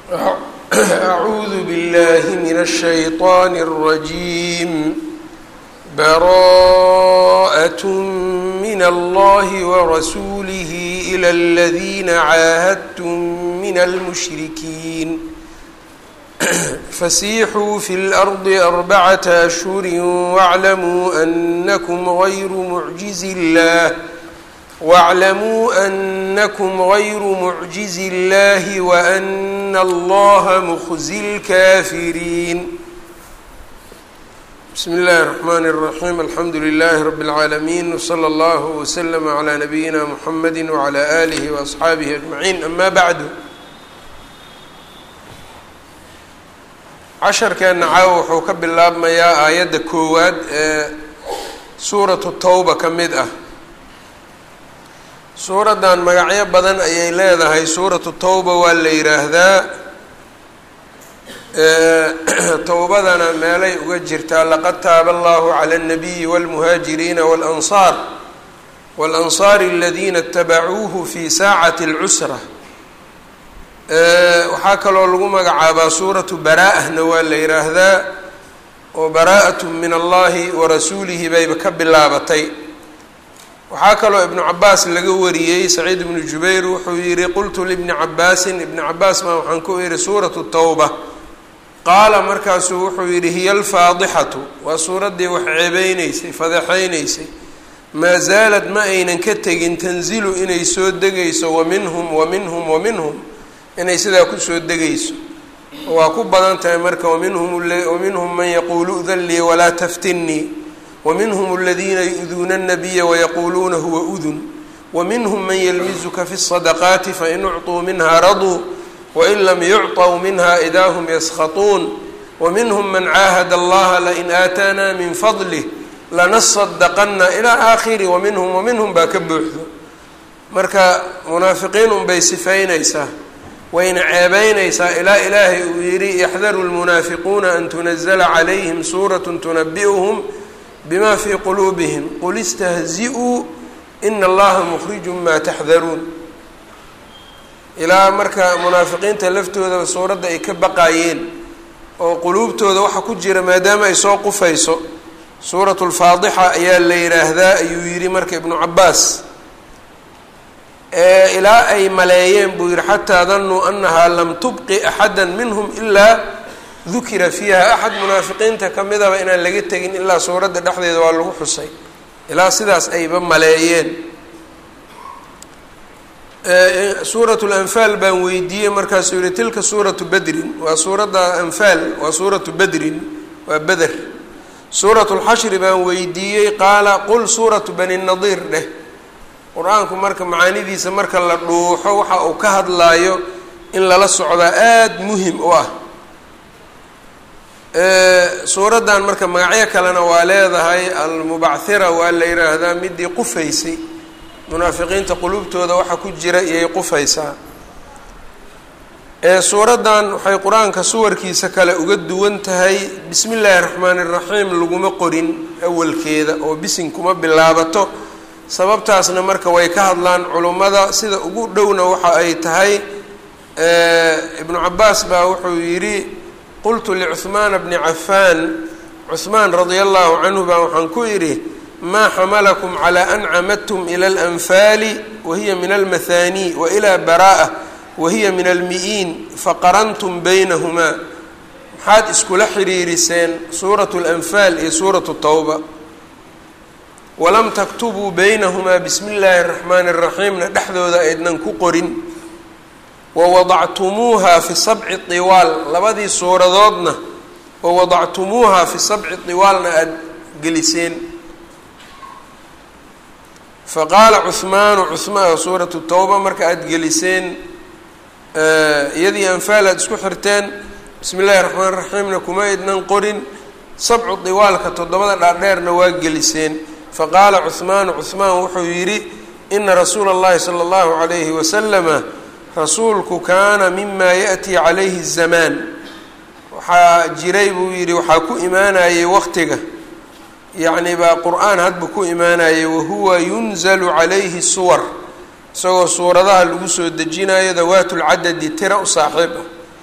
أعوذ بالله من الشيطان الرجيم براءة من الله ورسوله إلى الذين عاهدتم من المشركين فسيحوا في الأرض أربعة أشهر واعلموا أنكم غير معجز الله واعلموا أنكم غير معجز الله وأن الله مخزي الكافرين بسم الله الرحمن الرحيم الحمد لله رب العالمين وصلى الله وسلم على نبينا محمد وعلى آله وأصحaabihi أجمعين أما بعد casharkeenna caawa wuxuu ka bilaabmayaa aayadda koowaad ee suuratu towba ka mid ah suuraddan magacyo badan ayay leedahay suuratu towba waa la yidhaahdaa towbadana meelay uga jirtaa laqad taaba allahu cala alnabiyi walmuhaajiriina walansaar walansaari aladiina itabacuuhu fi saacati alcusra waxaa kaloo lagu magacaabaa suuratu baraa-ahna waa la yidhaahdaa oo baraa-atu min allahi wa rasuulihi bayba ka bilaabatay waxaa kaloo ibnu cabaas laga wariyey saciid ibnu jubayr wuxuu yihi qultu libni cabaasin ibni cabaas baa waxaan ku yihi suuratu towba qaala markaasuu wuxuu yidhi hiya alfaadixatu waa suuraddii wax ceebeyneysay fadeexeyneysay maa zaalad ma aynan ka tegin tanzilu inay soo degayso wa minhum wa minhum wa minhum inay sidaa kusoo degayso waa ku badan tahay marka waminhum waminhum man yaquulu udan lii walaa taftinnii waminhum aladiina yu-duuna الnabiya wayaquuluuna huwa udun waminhum man yalmizuka fi الصadaqaati fain ucطuu minha raduu wain lam yucطw minha idaa hm yaskhطuun waminhum man caahada allaha lain aataana min fadlih lanasadaqana ilaa aakhiri waminhum waminhum baa ka buuxdo marka munaafiqiin unbay sifaynaysaa wayna ceebeynaysaa ilaa ilaahay uu yidhi yaxdaru lmunaafiquuna an tunazla calayhim suurat tunabi'uhum bima fii quluubihim qul istahzi-uu ina allaha mukhrijun maa taxdaruun ilaa marka munaafiqiinta laftoodaa suuradda ay ka baqaayeen oo quluubtooda waxa ku jira maadaama ay soo qufayso suuratu lfaadixa ayaa la yidhaahdaa ayuu yidhi marka ibnu cabaas ilaa ay maleeyeen buu yihi xataa danuu anahaa lam tubqi axada minhum ilaa dukira fiiha axad munaafiqiinta kamidaba inaan laga tegin ilaa suuradda dhexdeeda waa lagu xusay ilaa sidaas ayba maleeyeen suuratu lanfaal baan weydiiyey markaasuu yihi tilka suuratu bedrin waa suuradda anfaal waa suuratu bedrin waa beder suuratu lxashri baan weydiiyey qaala qul suuratu bani nadiir dheh qur-aanku marka macaanidiisa marka la dhuuxo waxa uu ka hadlaayo in lala socdaa aada muhim u ah suuraddan marka magacyo kalena waa leedahay almubachira waa la yidhaahdaa midii qufaysay munaafiqiinta qulubtooda waxa ku jira iyay qufaysaa suuraddan waxay qur-aanka suwarkiisa kale uga duwan tahay bismi illaahi raxmaani iraxiim laguma qorin awalkeeda oo bisin kuma bilaabato sababtaasna marka way ka hadlaan culummada sida ugu dhowna waxa ay tahay ibnu cabaas baa wuxuu yidhi qultu licuhmaana bni cafaan cuhmaan radia allahu canhu baa waxaan ku idhi maa xamalakum calaa an camadtum ila alanfaali wahiya min almahaanii wa ilaa bara'a wahiya min almi-iin faqarantum baynahumaa maxaad iskula xiriiriseen suuratu lanfaal iyo suuratu towba walam taktubuu baynahumaa bismi illaahi araxmaani iraxiimna dhexdooda aydnan ku qorin wawadactumuuha fi sabci tiwaal labadii suuradoodna wawadactumuuha fi sabci tiwaalna aada geliseen faqaala cuhmaanu cuhmaan suuratu towba marka aada geliseen iyadii anfaal aada isku xirteen bismi illaahi raxmaan raxiimna kuma aydnan qorin sabcu tiwaalka toddobada dhaadheerna waa geliseen faqaala cuhmaanu cuhmaan wuxuu yidhi ina rasuula اllahi salى اllahu عalayhi wasalama rasuulku kaana mima yaأtii calayhi الzamaan waxaa jiray buu yidhi waxaa ku imaanayay waqtiga yacni baa qur-aan hadba ku imaanayay wahuwa yunzalu calayhi suwar isagoo suuradaha lagu soo dejinayo dawaat lcadadi tira u saaxiib ah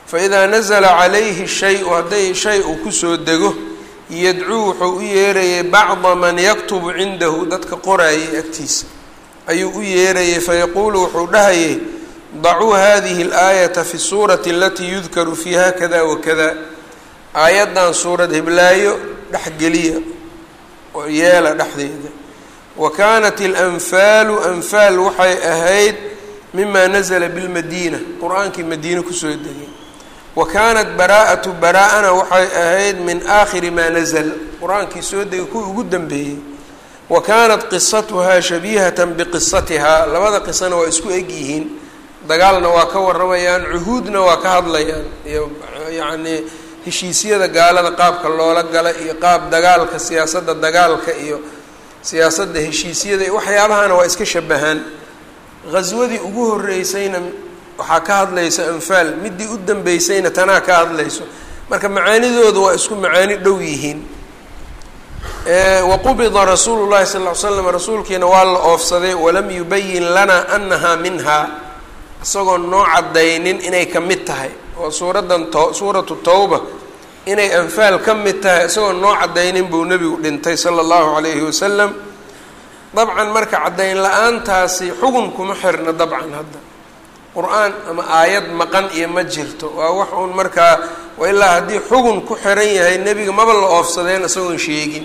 faidaa nazala calayhi shay-u hadday shay uu kusoo dego yadcuu wuxuu u yeerayay bacda man yaktubu cindahu dadka qoraayay agtiisa ayuu u yeerayay fayaquulu wuxuu dhahayay dacuu hadihi اlaayata fi suurati alatii yudkaru fiiha kada wakada aayaddan suurad hiblaayo dhexgeliya oo yeela dhexdeeda wa kaanat alanfaalu anfaal waxay ahayd mima nazla bilmadiina qur-aankii madiine kusoo degay wa kaanat baraa'atu baraa-ana waxay ahayd min aakhiri maa nazl qur-aankii soo degay kuwii ugu dambeeyey wa kaanat qisatuhaa shabiihatan biqisatihaa labada qisana waa isku eg yihiin dagaalna waa ka waramayaan cuhuudna waa ka hadlayaan iyo yacnii heshiisyada gaalada qaabka loola gala iyo qaab dagaalka siyaasadda dagaalka iyo siyaasadda heshiisyada iyo waxyaabahana waa iska shabahaan ghaswadii ugu horeysayna waxaa ka hadlaysa anfaal midii u dambeysayna tanaa ka hadlayso marka macaanidoodu waa isku macaani dhow yihiin waqubida rasuulu llahi sal ll ly slam rasuulkiina waa la oofsaday walam yubayin lana anahaa minhaa isagoo noo cadaynin inay ka mid tahay oo suuraddan to suuratu tawba inay anfaal ka mid tahay isagoo noo cadaynin buu nebigu dhintay sala allahu calayhi wasalam dabcan marka caddayn la-aantaasi xugun kuma xirna dabcan hadda qur-aan ama aayad maqan iyo ma jirto waa wax uun markaa ilaa haddii xugun ku xiran yahay nebiga maba la oofsadeen isagoon sheegin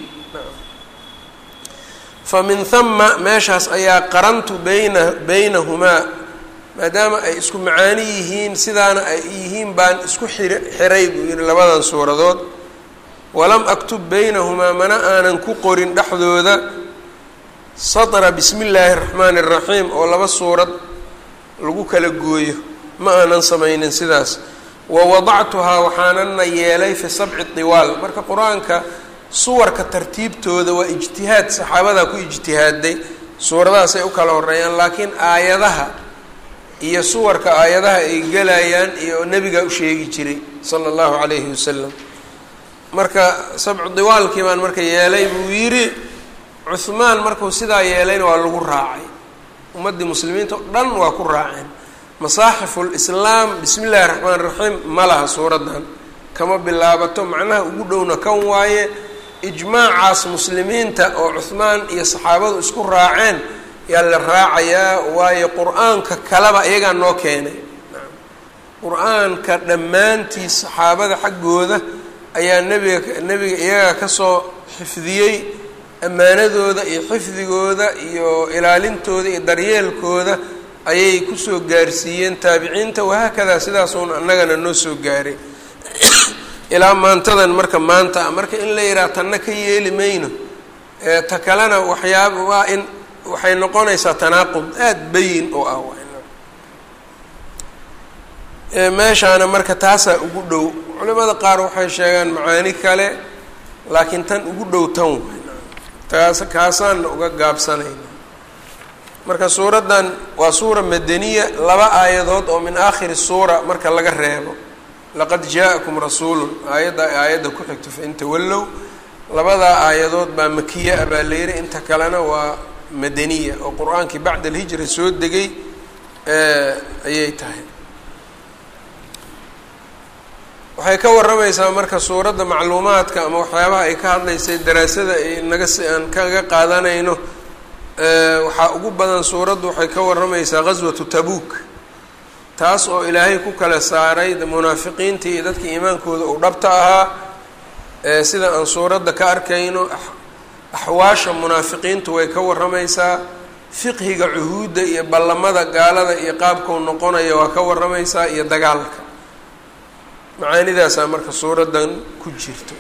fa min hama meeshaas ayaa qarantu bayna baynahumaa maadaama ay isku macaani yihiin sidaana ay yihiin baan isku xir xiray buu yihi labadan suuradood walam aktub baynahumaa mana aanan ku qorin dhexdooda satra bismi illaahi araxmaani araxiim oo laba suurad lagu kala gooyo ma aanan samaynin sidaas wa wadactuhaa waxaanana yeelay fi sabci diwaal marka qur-aanka suwarka tartiibtooda waa ijtihaad saxaabadaa ku ijtihaaday suuradahaasay u kala horeeyaan laakiin aayadaha iyo suwarka aayadaha ay gelayaan iyo nebigaa u sheegi jiray sala allahu calayhi wasalam marka sabcu diwaalkii baan marka yeelay buu yidhi cuhmaan markuu sidaa yeelayna waa lagu raacay ummaddii muslimiinta o dhan waa ku raaceen masaaxifu lislaam bismi illahi raxmaan raxiim ma laha suuraddan kama bilaabato macnaha ugu dhowna kan waaye ijmaacaas muslimiinta oo cuhmaan iyo saxaabadu isku raaceen yaa la raacayaa waayo qur-aanka kaleba iyagaa noo keenay qur-aanka dhammaantiis saxaabada xaggooda ayaa nebiga nebiga iyagaa kasoo xifdiyey ammaanadooda iyo xifdigooda iyo ilaalintooda iyo daryeelkooda ayay kusoo gaarsiiyeen taabiciinta wahaakadaa sidaasuun annagana noo soo gaaray ilaa maantadan marka maanta ah marka in la yidhaha tanna ka yeeli mayno ta kalena waxyaaba waa in waxay noqonaysaa tanaaqud aada bayin oo ah meeshaana marka taasaa ugu dhow culimada qaar waxay sheegaan macaani kale laakiin tan ugu dhow tan way taas kaasaanna uga gaabsanayna marka suuraddan waa suura madaniya laba aayadood oo min aakhiri suura marka laga reebo laqad jaa-akum rasuulun aayadda aayadda ku xigto fain tawallow labadaa aayadood baa makiya a baa la yihi inta kalena waa madaniya oo qur-aankii bacda alhijra soo degay ayay tahay waxay ka warramaysaa marka suuradda macluumaadka ama waxyaabaha ay ka hadlaysay daraasada ay naga si aan kaga qaadanayno waxaa ugu badan suuraddu waxay ka warramaysaa ghaswatu tabuuk taas oo ilaahay ku kala saaray munaafiqiintii iyo dadka iimaankooda uu dhabta ahaa sida aan suuradda ka arkayno axwaasha munaafiqiintu way ka warramaysaa fiqhiga cuhuudda iyo ballamada gaalada iyo qaabkau noqonaya waa ka warramaysaa iyo dagaalka macaanidaasaa marka suuraddan ku jirto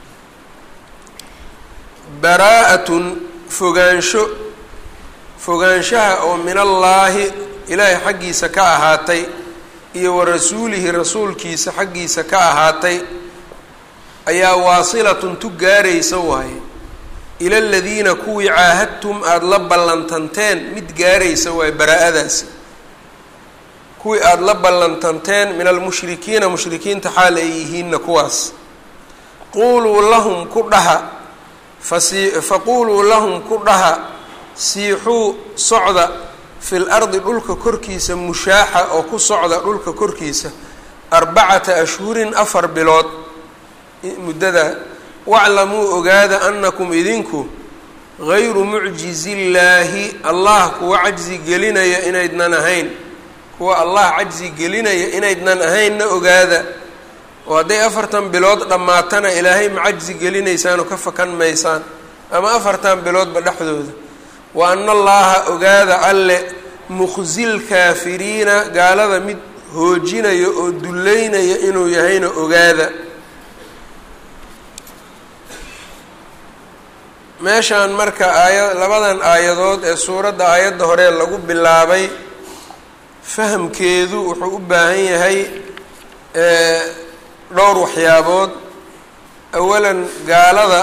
baraa-atun fogaansho fogaanshaha oo min allaahi ilaahay xaggiisa ka ahaatay iyo wa rasuulihi rasuulkiisa xaggiisa ka ahaatay ayaa waasilatun tu gaaraysa waaye ila aladiina kuwii caahadtum aada la ballantanteen mid gaaraysa waaye baraa-adaasi kuwii aada la ballantanteen min almushrikiina mushrikiinta xaal ay yihiinna kuwaas quuluu lahum ku dhaha fasi faquuluu lahum ku dhaha siixuu socda fil ardi dhulka korkiisa mushaaxa oo ku socda dhulka korkiisa arbacata ashhurin afar bilood muddada waclamuu ogaada anakum idinku gayru mucjizi illaahi allah kuwa cajzi gelinaya inaydnan ahayn kuwa allah cajzi gelinaya inaydnan ahaynna ogaada oo hadday afartan bilood dhammaatana ilaahay ma cajzi gelinaysaan oo ka fakan maysaan ama afartan biloodba dhexdooda wa ana allaha ogaada alle mukhzil kaafiriina gaalada mid hoojinaya oo dullaynaya inuu yahayna ogaada meeshaan marka aaya labadan aayadood ee suuradda aayadda hore lagu bilaabay fahamkeedu wuxuu u baahan yahay dhowr waxyaabood awalan gaalada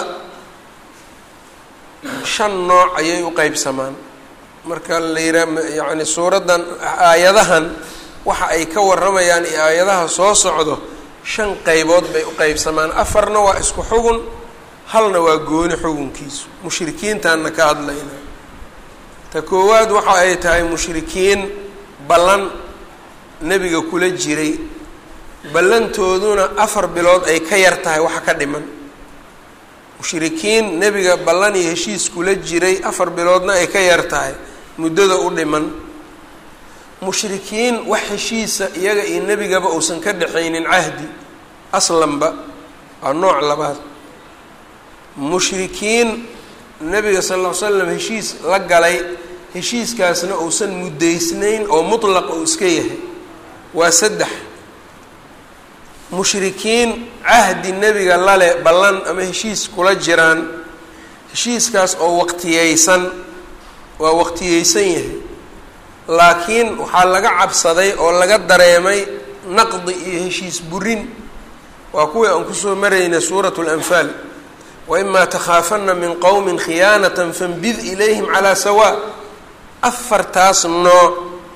shan nooc ayay u qeybsamaan marka la yihaa yacni suuraddan aayadahan waxa ay ka warramayaan iyo aayadaha soo socdo shan qeybood bay u qeybsamaan afarna waa isku xugun halna waa gooni xugunkiisu mushrikiintaanna ka hadlayna ta koowaad waxa ay tahay mushrikiin ballan nebiga kula jiray ballantooduna afar bilood ay ka yar tahay waxa ka dhiman mushrikiin nebiga ballan iyo heshiis kula jiray afar biloodna ay ka yar tahay muddada u dhiman mushrikiin wax heshiisa iyaga iyo nebigaba uusan ka dhexaynin cahdi aslanba waa nooc labaad mushrikiin nebiga sal ll ly slam heshiis la galay heshiiskaasna uusan muddaysnayn oo mutlaq uu iska yahay waa saddex mushrikiin cahdi nebiga lale ballan ama heshiis kula jiraan heshiiskaas oo waqtiyeysan waa waqtiyeysan yahay laakiin waxaa laga cabsaday oo laga dareemay naqdi iyo heshiis burin waa kuwii aan kusoo maraynay suuratu lanfaal waimaa takhaafana min qowmin khiyaanatan fanbid ilayhim calaa sawaa afartaas nooc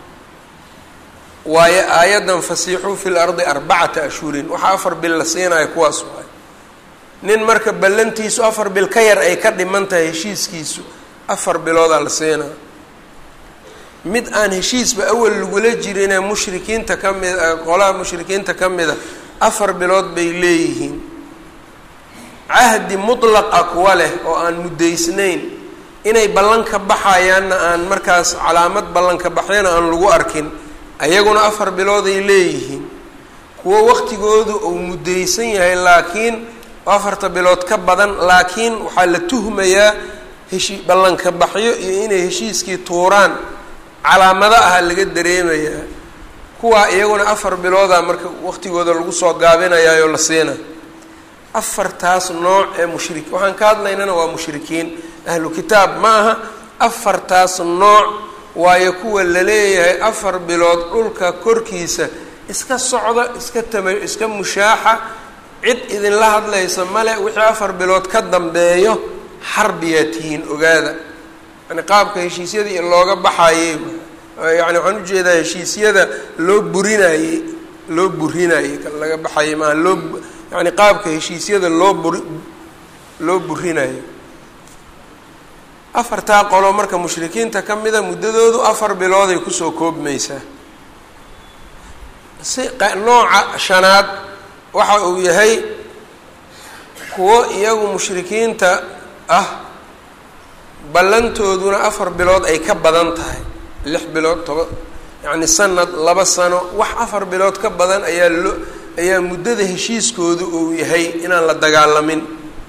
waayo aayaddan fasiixuu fi lardi arbacata ashhurin waxaa afar bil la siinayo kuwaas waay nin marka ballantiisu afar bil ka yar ay ka dhiman tahay heshiiskiisu afar biloodaa la siinaa mid aan heshiisba awal lagula jirinee mushrikiinta ka mid a qolaha mushrikiinta ka mida afar bilood bay leeyihiin cahdi mutlaqa kuwa leh oo aan muddaysnayn inay ballan ka baxayaanna aan markaas calaamad ballan ka baxyana aan lagu arkin ayaguna afar bilooday leeyihiin kuwo waqtigoodu uu muddaysan yahay laakiin afarta bilood ka badan laakiin waxaa la tuhmayaa heshi ballanka baxyo iyo inay heshiiskii tuuraan calaamado aha laga dareemayaa kuwaa iyaguna afar bilooda marka waqtigooda lagu soo gaabinayaayoo la siina afartaas nooc ee mushrik waxaan ka hadlaynana waa mushrikiin ahlu kitaab ma aha afartaas nooc waayo kuwa la leeyahay afar bilood dhulka korkiisa iska socda iska tama iska mushaaxa cid idinla hadlaysa male wixii afar bilood ka dambeeyo xarbiyaa tihiin ogaada yani qaabka heshiisyadii looga baxayey yani waxaan ujeedaa heshiisyada loo burinayey loo burinayey kan laga baxayay maaha loo yani qaabka heshiisyada loo buri loo burinayo afartaa qolo marka mushrikiinta ka mida muddadoodu afar bilooday kusoo koobmaysaa si nooca shanaad waxa uu yahay kuwo iyagu mushrikiinta ah ballantooduna afar bilood ay ka badan tahay lix bilood toba yacni sanad laba sano wax afar bilood ka badan ayaa loo ayaa muddada heshiiskoodu uu yahay inaan la dagaalamin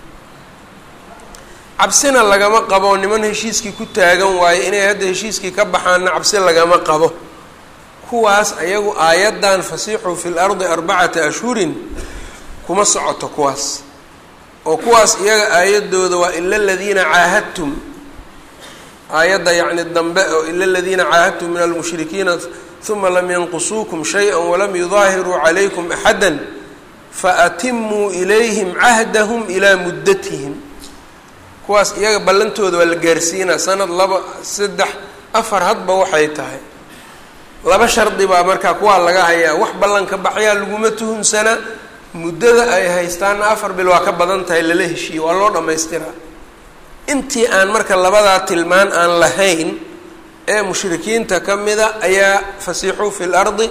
cabsina lagama qabo niman heshiiskii ku taagan waayo inay hadda heshiiskii ka baxaanna cabsi lagama qabo kuwaas ayagu aayaddan fasiixuu fi lardi arbacata ashhurin kuma socoto kuwaas oo kuwaas iyaga aayadooda waa ila aladiina caahadtum aayadda yacni dambe oo ila aladiina caahadtum min almushrikiina uma lam yanqusuukum shayئa walam yudaahiruu calaykum axada faatimuu ilayhim cahdahum ilaa muddatihim kuwaas iyaga ballantooda waa la gaarsiinaa sanad laba saddex afar hadba waxay tahay laba shardi baa markaa kuwaa laga hayaa wax ballanka baxyaa laguma tuhunsanaa muddada ay haystaana afar bil waa ka badan tahay lala heshiiye waa loo dhammaystiraa intii aan marka labadaa tilmaan aan lahayn ee mushrikiinta ka mida ayaa fasiixuu fi lardi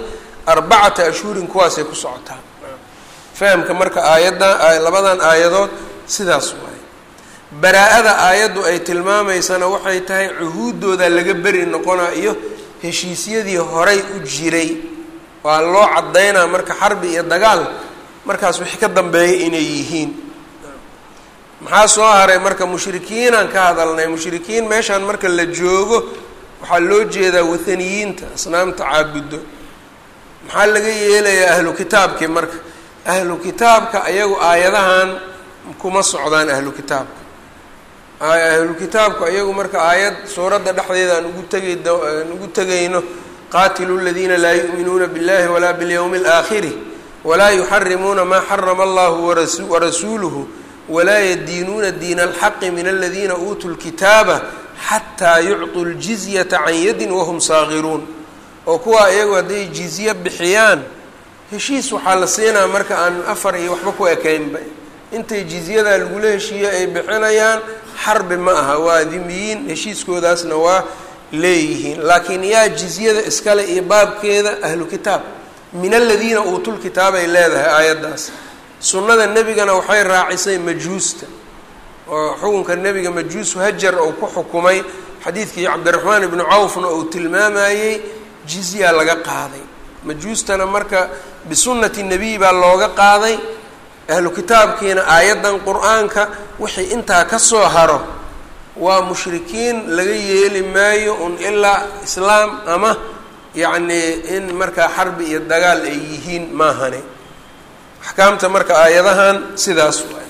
arbacata ashhurin kuwaasay ku socotaa fahamka marka aayaddan labadan aayadood sidaas waaye baraa-ada aayaddu ay tilmaamaysana waxay tahay cuhuuddooda laga beri noqonaa iyo heshiisyadii horay u jiray waa loo caddaynaa marka xarbi iyo dagaal markaas wixii ka dambeeya inay yihiin maxaa soo haray marka mushrikiinaan ka hadalnay mushrikiin meeshaan marka la joogo waxaa loo jeedaa wathaniyiinta asnaamta caabuddo maxaa laga yeelayaa ahlu kitaabkii marka ahlu kitaabka ayagu aayadahan kuma socdaan ahlu kitaabka ahlu kitaabku ayagu marka aayad suuradda dhexdeeda aan ugu tegay aan ugu tegayno qaatilu ladiina laa yu'minuuna biاllahi walaa biاlyowmi اlaakhiri walaa yuxarimuuna maa xarama allahu warasuuluhu walaa yadiinuuna diina alxaqi min aladiina uutuu lkitaaba xataa yucطuu ljizyata can yadin wahum saagiruun oo kuwa iyagu hadday jizye bixiyaan heshiis waxaa la siinaa marka aan afar iyo waxba ku ekaynba intay jizyadaa lagula heshiiye ay bixinayaan xarbi ma aha waa dimiyiin heshiiskoodaasna waa leeyihiin laakiin yaa jizyada iskale iyo baabkeeda ahlu kitaab min aladiina uutul kitaab ay leedahay aayaddaas sunnada nebigana waxay raacisay majuusta oo xukunka nebiga majuus hajar uu ku xukumay xadiidkii cabdiraxmaan ibnu cawfna uu tilmaamayey jizya laga qaaday majuustana marka bisunnati nebiy baa looga qaaday ahlu kitaabkiina aayaddan qur-aanka wixii intaa ka soo haro waa mushrikiin laga yeeli maayo un ilaa islaam ama yacnii in markaa xarbi iyo dagaal ay yihiin maahane axkaamta marka aayadahan sidaas waay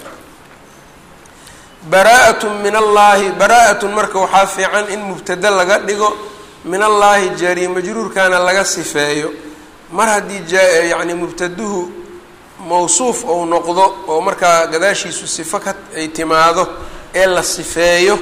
baraa-atun min allaahi baraa-atun marka waxaa fiican in mubtado laga dhigo min allaahi jaari majruurkana laga sifeeyo mar haddii jayacni mubtaduhu mawsuuf ou noqdo oo markaa gadaashiisu sifo ka ay timaado ee la sifeeyo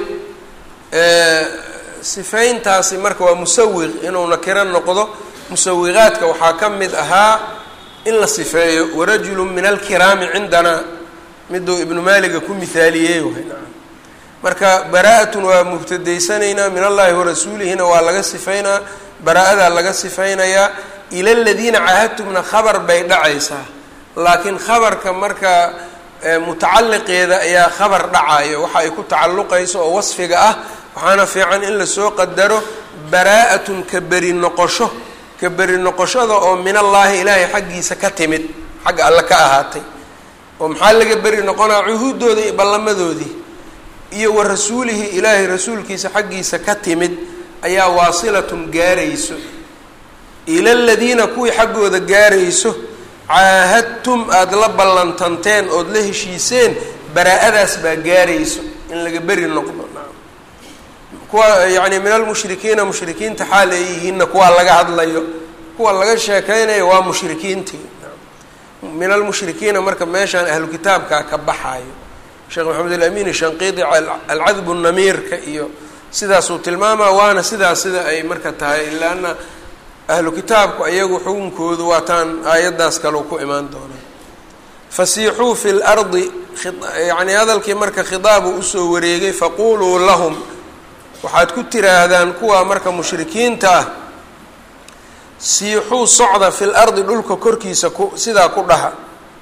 sifeyntaasi marka waa musawiq inuu nakiro noqdo musawiqaadka waxaa ka mid ahaa in la sifeeyo warajulu min alkiraami cindanaa miduu ibnu maaliga ku mihaaliyey waay marka baraa-atun waa mubtadaysanaynaa min allahi warasuulihina waa laga sifeynaa baraa-adaa laga sifeynayaa ila ladiina caahadtumna khabar bay dhacaysaa laakiin khabarka marka mutacaliqeeda ayaa khabar dhacayo waxa ay ku tacalluqayso oo wasfiga ah waxaana fiican in lasoo qadaro baraa-atun ka beri noqosho ka beri noqoshada oo min allaahi ilaahay xaggiisa ka timid xagga alle ka ahaatay oo maxaa laga beri noqonaa cuhuuddooda iyo ballamadoodii iyo wa rasuulihi ilaahay rasuulkiisa xaggiisa ka timid ayaa waasilatun gaarayso ila ladiina kuwii xaggooda gaarayso caahadtum aada la ballantanteen ood la heshiiseen baraa-adaas baa gaarayso in laga beri noqdo kuwa yacni min almushrikiina mushrikiinta xaal ay yihiinna kuwaa laga hadlayo kuwa laga sheekeynayo waa mushrikiintii min almushrikiina marka meeshaan ahlu kitaabkaa ka baxaayo sheekh maxamed alamin shanqiidi alcadbu namiirka iyo sidaasuu tilmaamaa waana sidaas sida ay marka tahay ilaa ana ahlu kitaabku ayagu xukunkoodu waataan aayaddaas kaleu ku imaan doonaa fasiixuu fi lardi yacni hadalkii marka khitaabuu usoo wareegay faquluu lahum waxaad ku tiraahdaan kuwa marka mushrikiinta ah siixuu socda fi lardi dhulka korkiisa ku sidaa ku dhaha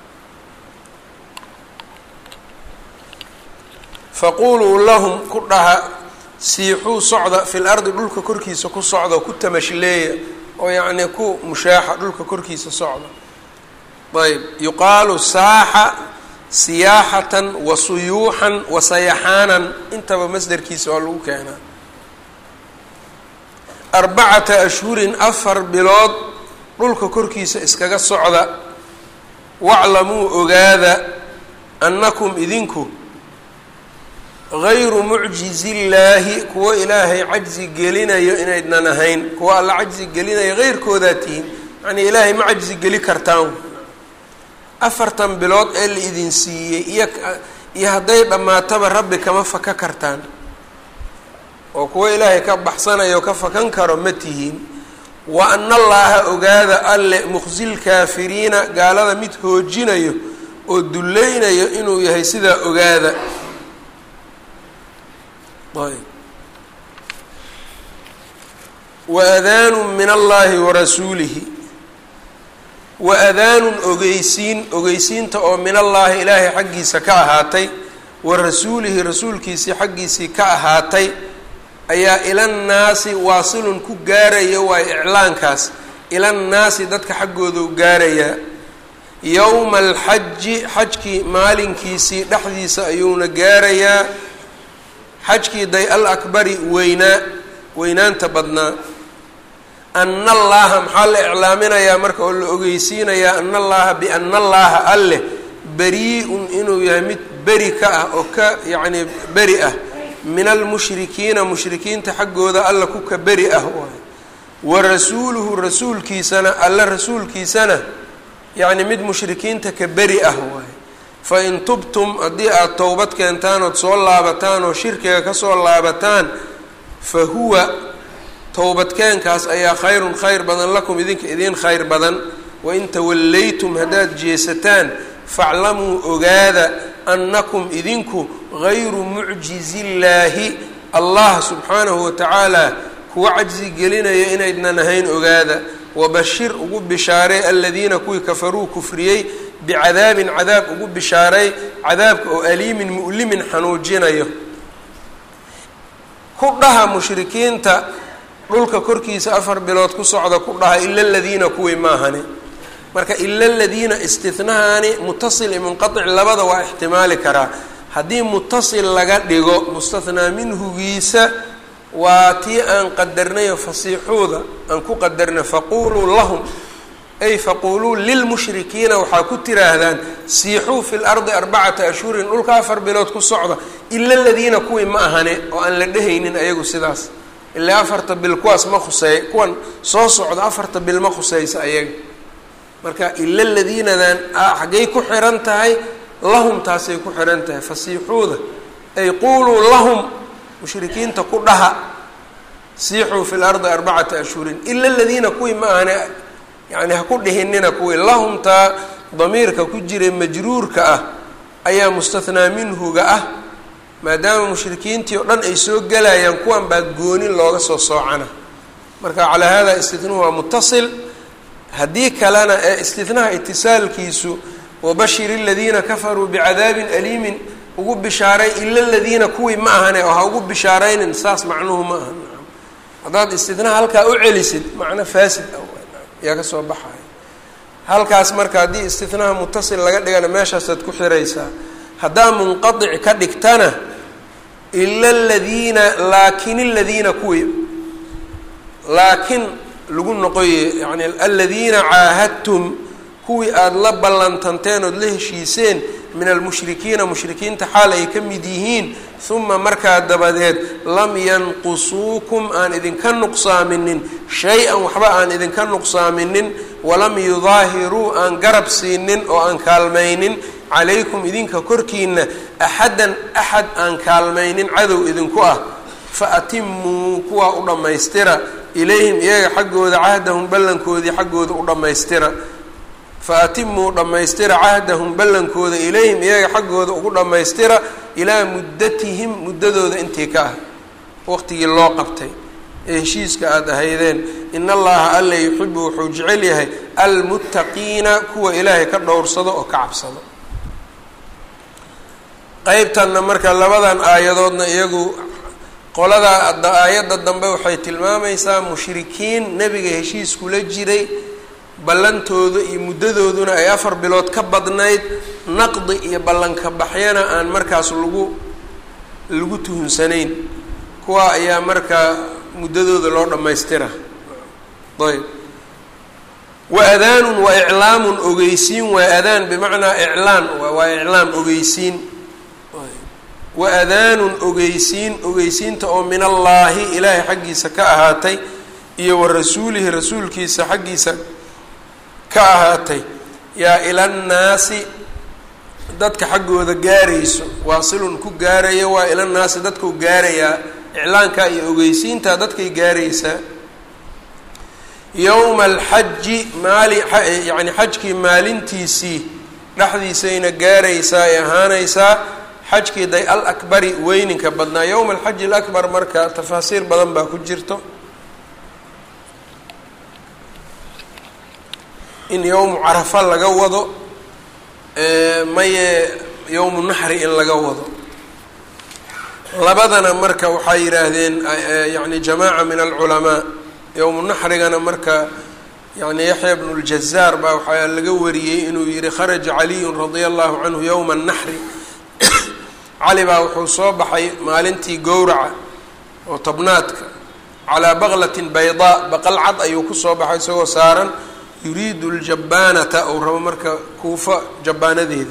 faquluu lahum ku dhaha siixuu socda fi lardi dhulka korkiisa ku socda ku tamashleeya oo yacnii ku mushaaxa dhulka korkiisa socda ayb yuqaalu saaxa siyaaxatan wa suyuuxan wa sayaxaanan intaba masderkiisa waa lagu keenaa arbacata ashhurin afar bilood dhulka korkiisa iskaga socda waclamuu ogaada annakum idinku gayru mucjizillaahi kuwo ilaahay cajzi gelinayo inaydnan ahayn kuwo alla cajzi gelinayo heyrkoodaa tihiin yacnii ilaahay ma cajzi geli kartaan afartan bilood ee la idin siiyey iyo iyo hadday dhammaataba rabbi kama faka kartaan oo kuwo ilaahay ka baxsanayo ka fakan karo ma tihiin wa ana allaaha ogaada alle muqsilkaafiriina gaalada mid hoojinayo oo dulleynayo inuu yahay sidaa ogaada ayb wa adaanu min allahi warasuulihi wa adaanun ogeysiin ogeysiinta oo min allaahi ilaahay xaggiisa ka ahaatay wa rasuulihi rasuulkiisii xaggiisii ka ahaatay ayaa ilannaasi waasilun ku gaaraya waayo iclaankaas ilannaasi dadka xaggoodu gaarayaa yowma alxaji xajkii maalinkiisii dhexdiisa ayuuna gaarayaa xajkii day al akbari weynaa weynaanta badnaa ana allaaha maxaa la iclaaminayaa marka oo la ogeysiinayaa ana allaha biana allaaha alleh beri-un inuu yahay mid beri ka ah oo ka yacnii beri ah min almushrikiina mushrikiinta xaggooda alla ku ka beri ah waay wa rasuuluhu rasuulkiisana alla rasuulkiisana yacni mid mushrikiinta ka beri ah waaye fa in tubtum haddii aada towbad keentaan ood soo laabataan oo shirkiga kasoo laabataan fa huwa towbadkeenkaas ayaa khayrun khayr badan lakum idinka idiin khayr badan wain tawallaytum haddaad jeesataan faclamuu ogaada annakum idinku gayru mucjizillaahi allah subxaanahu watacaala kuwa cajsi gelinaya inaydnan ahayn ogaada wabashir ugu bishaarey aladiina kuwii kafaruu kufriyey bicadaabin cadaab ugu bishaaray cadaabka oo aliimin mu'limin xanuujinayo ku dhaha mushrikiinta dhulka korkiisa afar bilood ku socda ku dhaha ila aladiina kuwii maahani marka ila aladiina istinahaani mutasil iyo munqatic labada waa ixtimaali karaa haddii mutasil laga dhigo mustathnaa minhugiisa waa tii aan qadarnayo fasiixuuda aan ku qadarnay faquluu lahum ay faquluu lilmushrikiina waxaa ku tiraahdaan siixuu fi lardi arbacata ashhurin dhulka afar bilood ku socda ila aladiina kuwii ma ahane oo aan la dhehaynin ayagu sidaas ilaa afarta bil kuwaas ma khuseey kuwan soo socda afarta bil ma khuseysa ayaga marka ila aladiinadan xaggay ku xiran tahay lahum taasay ku xiran tahay fasiixuuda ay quluu lahum mushrikiinta ku dhaha siixuu fi lardi arbacata ashhurin ila aladiina kuwii ma ahane yani ha ku dhihinina kuwii lahumtaa damiirka ku jira majruurka ah ayaa mustathnaa minhuga ah maadaama mushrikiintii oo dhan ay soo gelayaan kuwan baa goonin looga soo soocana marka calaa hada istihnuhu waa mutasil haddii kalena ee istihnaha itisaalkiisu wabashir aladiina kafaruu bicadaabin aliimin ugu bishaaray ila aladiina kuwii ma ahane oo ha ugu bishaaraynin saas macnuhu ma aha haddaad istihnaha halkaa u celisid macno faasid yaa ka soo baxaya halkaas marka haddii istihnaha mutasil laga dhigana meeshaasaad ku xiraysaa haddaa munqadic ka dhigtana ila aladiina laakin aladiina kuwii laakin lagu noqoye yani aladiina caahadtum kuwii aada la ballantanteen ood la heshiiseen min almushrikiina mushrikiinta xaal ay ka mid yihiin uma markaa dabadeed lam yanqusuukum aan idinka nuqsaaminin shay-an waxba aan idinka nuqsaaminin walam yudaahiruu aan garab siinin oo aan kaalmaynin calaykum idinka korkiina axadan axad aan kaalmaynin cadow idinku ah fa atimuu kuwaa u dhammaystira ilayhim iyaga xaggooda cahdahum ballankoodii xaggooda u dhammaystira fa atimuu dhammaystira cahdahum ballankooda ilayhim iyaga xaggooda ugu dhammaystira ilaa muddatihim muddadooda intii ka ah waqtigii loo qabtay ee heshiiska aada ahaydeen in allaha alla yuxibu wuxuu jecel yahay almuttaqiina kuwa ilaahay ka dhowrsado oo ka cabsado qeybtanna marka labadan aayadoodna iyagu qolada aayadda dambe waxay tilmaamaysaa mushrikiin nebiga heshiis kula jiray ballantooda iyo muddadooduna ay afar bilood ka badnayd naqdi iyo ballanka baxyana aan markaas lagu lagu tuhunsanayn kuwa ayaa markaa muddadooda loo dhammaystira ayb wa adaanun wa iclaamun ogeysiin waa adaan bimacnaa iclaan waa iclaam ogeysiin wa adaanun ogeysiin ogeysiinta oo min allaahi ilaahay xaggiisa ka ahaatay iyo wa rasuulihi rasuulkiisa xaggiisa ka ahaatay yaa ilannaasi dadka xaggooda gaarayso waasilun ku gaaraya waa ilannaasi dadkau gaarayaa iclaankaa iyo ogeysiintaa dadkay gaaraysaa yowma alxaji maali yacni xajkii maalintiisii dhexdiisayna gaaraysaa ay ahaanaysaa xajkii day al akbari weyninka badnaa yowma alxaji alakbar marka tafaasiir badan baa ku jirto in yowmu carafa laga wado maye yowmu naxri in laga wado labadana marka waxay yidhaahdeen yani jamaaca min alculamaa yowmu naxrigana marka yani yaxya bnu ljazaar baa waxaa laga wariyey inuu yihi kharaja caliyun radia allahu canhu yowma naxri cali baa wuxuu soo baxay maalintii gowraca oo tobnaadka calaa baqlatin baydaa baqal cad ayuu kusoo baxay isagoo saaran yuriidu ljabaanata ou rabo marka kuufa jabaanadeeda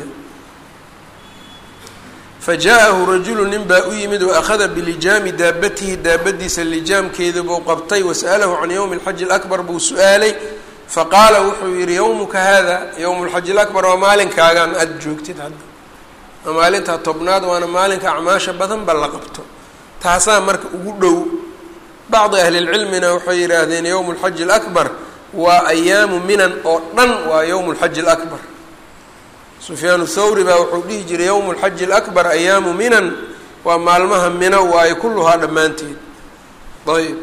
fajaaءahu rajulu nin baa u yimid waakhada bilijaami daabatihi daabadiisa lijaamkeeda buu qabtay wasa'alahu can yowmi اlxaji اlakbar buu su-aalay faqaala wuxuu yihi yowmuka hada yowm اlxaji اlakbar waa maalinkaagaan aada joogtid hadda waa maalintaa tobnaad waana maalinka acmaasha badan ba la qabto taasaa marka ugu dhow bacdi ahli lcilmina waxay yidhaahdeen yowm اlxaji اlakbar waa ayaamu minan oo dhan waa yowm اlxaji اlakbar sufyaan thawri baa wuxuu dhihi jiray yowm اlxaji اlakbar ayaamu minan waa maalmaha mino waayo kulluhaa dhammaanteed ayb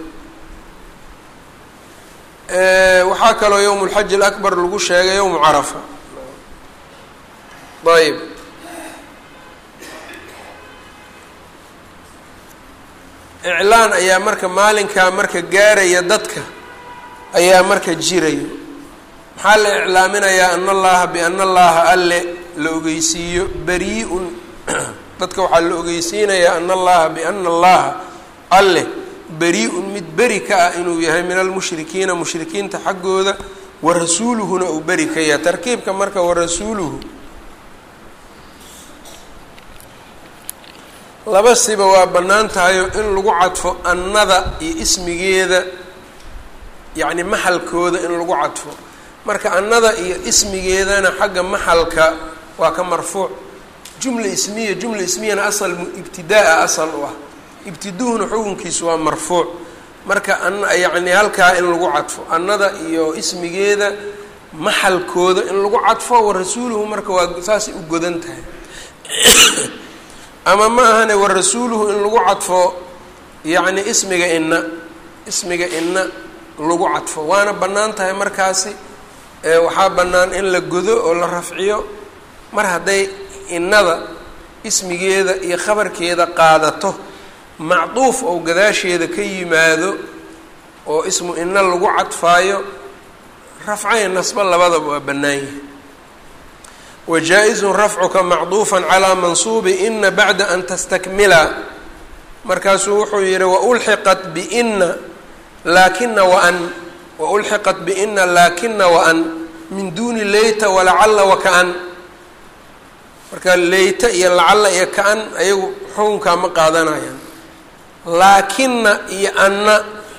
waxaa kaloo yowm اlxaji اlakbar lagu sheegay yowmu carafa ayb iclaan ayaa marka maalinkaa marka gaaraya dadka ayaa marka jirayo maxaa la iclaaminayaa ana allaha biana allaha alle la ogeysiiyo beri-un dadka waxaa la ogeysiinayaa ana allaha biana allaha alle beri-un mid beri ka ah inuu yahay min almushrikiina mushrikiinta xaggooda wa rasuuluhuna uu beri ka yahay tarkiibka marka wa rasuuluhu laba siba waa bannaan tahayo in lagu cadfo annada iyo ismigeeda yacni maxalkooda in lagu cadfo marka annada iyo ismigeedana xagga maxalka waa ka marfuuc jumla ismiya jumla ismiyana asal ibtidaa-a asal u ah ibtiduhuna xukunkiisu waa marfuuc marka an yacni halkaa in lagu cadfo annada iyo ismigeeda maxalkooda in lagu cadfo wa rasuuluhu marka waa saasay u godan tahay ama ma ahane wa rasuuluhu in lagu cadfo yacni ismiga inna ismiga inna lagu cadfo waana bannaan tahay markaasi waxaa bannaan in la godo oo la rafciyo mar hadday innada ismigeeda iyo khabarkeeda qaadato macduuf oo gadaasheeda ka yimaado oo ismu inna lagu cadfaayo rafcayo nasbo labadaba waa bannaan yahay wajaa-izun rafcuka macduufan calaa mansuubi ina bacda an tastakmila markaasuu wuxuu yihi waulxiqat biina laakina waan waulxiqat biina laakina waan min duuni leyta walacalla wakaan marka leyta iyo lacalla iyo ka-an ayagu xukunkaa ma qaadanayaan laakina iyo anna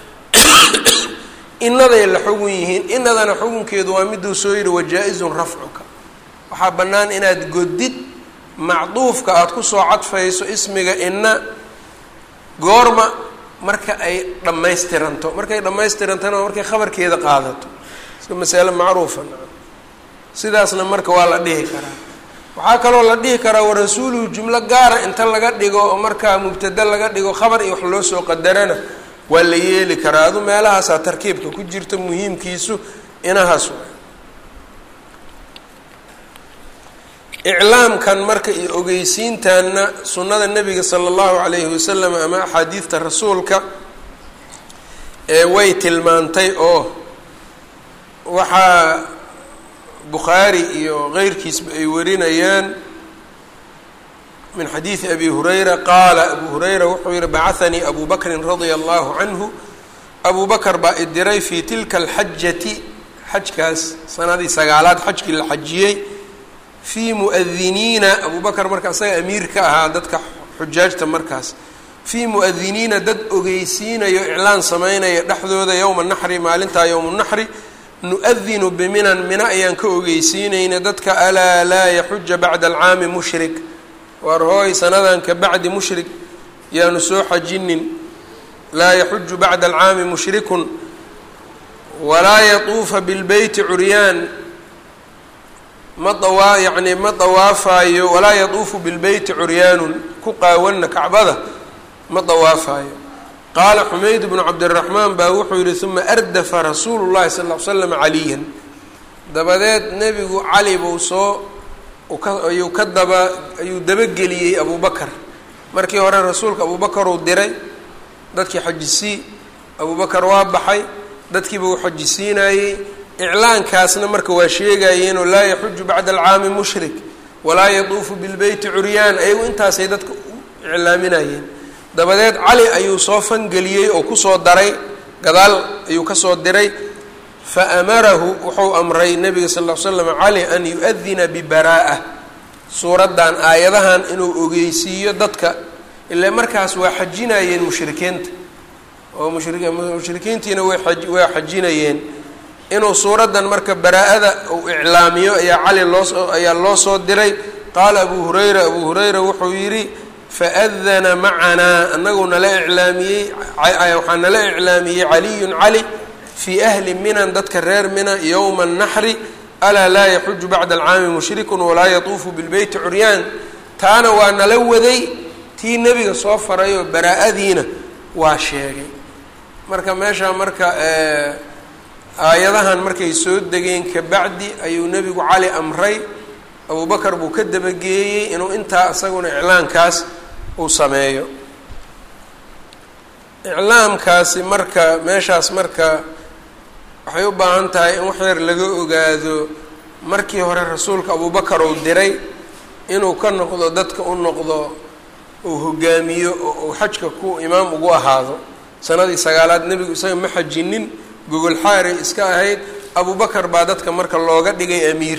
inaday la xugun yihiin inadana xukunkeedu waa miduu soo yihi wajaa-izun rafcuka waxaa bannaan inaad godid macduufka aada kusoo cadfayso ismiga inna goorma marka ay dhammaystiranto markay dhammaystirantona markay khabarkeeda qaadato iska masale macruufa sidaasna marka waa la dhihi karaa waxaa kaloo la dhihi karaa warasuuluhu jumlo gaara inta laga dhigo oo markaa mubtada laga dhigo khabar iyo wax loo soo qadarana waa la yeeli karaa adu meelahaasaa tarkiibka ku jirta muhiimkiisu inahaas waay iclaamkan marka iyo ogeysiintanna sunnada nebiga sala allahu calayhi wasalam ama axaadiidta rasuulka ee way tilmaantay oo waxaa bukhaari iyo keyrkiisba ay warinayaan min xadiidi abi hurayra qaala abu hurayra wuxuu yihi bacahanii abu bakrin radia allahu canhu abu bakr baa idiray fii tilka alxajati xajkaas sanadii sagaalaad xajkii la xajiyey fii muadiniina abu bakar marka isaga amiir ka ahaa dadka xujaajta markaas fii muadiniina dad ogeysiinayo iclaan sameynaya dhexdooda yowma naxri maalintaa yowma naxri nu-adinu biminan mina ayaan ka ogeysiinayna dadka alaa laa yaxuja bacda alcaami mushrik waar hooy sanadan ka bacdi mushrik yaanu soo xajinin laa yaxuju bacda alcaami mushrikun walaa yatuufa bilbeyti curyaan ma dawaa yacni ma dawaafayo walaa yatuufu bilbeyti curyaanun ku qaawanna kacbada ma dawaafayo qaala xumayd bnu cabdiraxmaan baa wuxuu yihi uma ardafa rasuulu llahi sal ll ly slam caliyan dabadeed nebigu cali buu soo ayuu ka daba ayuu dabageliyey abubakar markii hore rasuulka abubakar uu diray dadkii xajisii abubakar waa baxay dadkiiba uu xajisiinayey iclaankaasna marka waa sheegayeenoo laa yaxuju bacda alcaami mushrik walaa yatuufu bilbeyti curyaan ayagu intaasay dadka u iclaaminayeen dabadeed cali ayuu soo fangeliyey oo kusoo daray gadaal ayuu kasoo diray fa amarahu wuxuu amray nabiga sal ll ly slam cali an yu-adina bibaraa'a suuraddan aayadahan inuu ogeysiiyo dadka ilaa markaas waa xajinayeen mushrikiinta oo mushri mushrikiintiina way a waa xajinayeen inuu suuraddan marka baraa-ada uu iclaamiyo ayaa cali loosoo ayaa loo soo diray qaala abu hurayra abu hurayra wuxuu yidhi faadana macanaa anagu nala iclaamiyey waxaa nala iclaamiyey caliyun cali fii ahli minan dadka reer mina yowma annaxri alaa laa yaxuju bacda alcaami mushrikun walaa yatuufu bilbeyti curyaan taana waa nala waday tii nebiga soo faray oo baraa-adiina waa sheegay marka meeshaa marka aayadahan markay soo degeen kabacdi ayuu nebigu cali amray abubakar buu ka dabageeyey inuu intaa isaguna iclaankaas uu sameeyo iclaamkaasi marka meeshaas marka waxay u baahan tahay in wax yar laga ogaado markii hore rasuulka abubakar uu diray inuu ka noqdo dadka u noqdo uu hogaamiyo oo uu xajka ku imaam ugu ahaado sanadii sagaalaad nebigu isaga ma xajinin gogol xaaray iska ahayd abubakar baa dadka marka looga dhigay amiir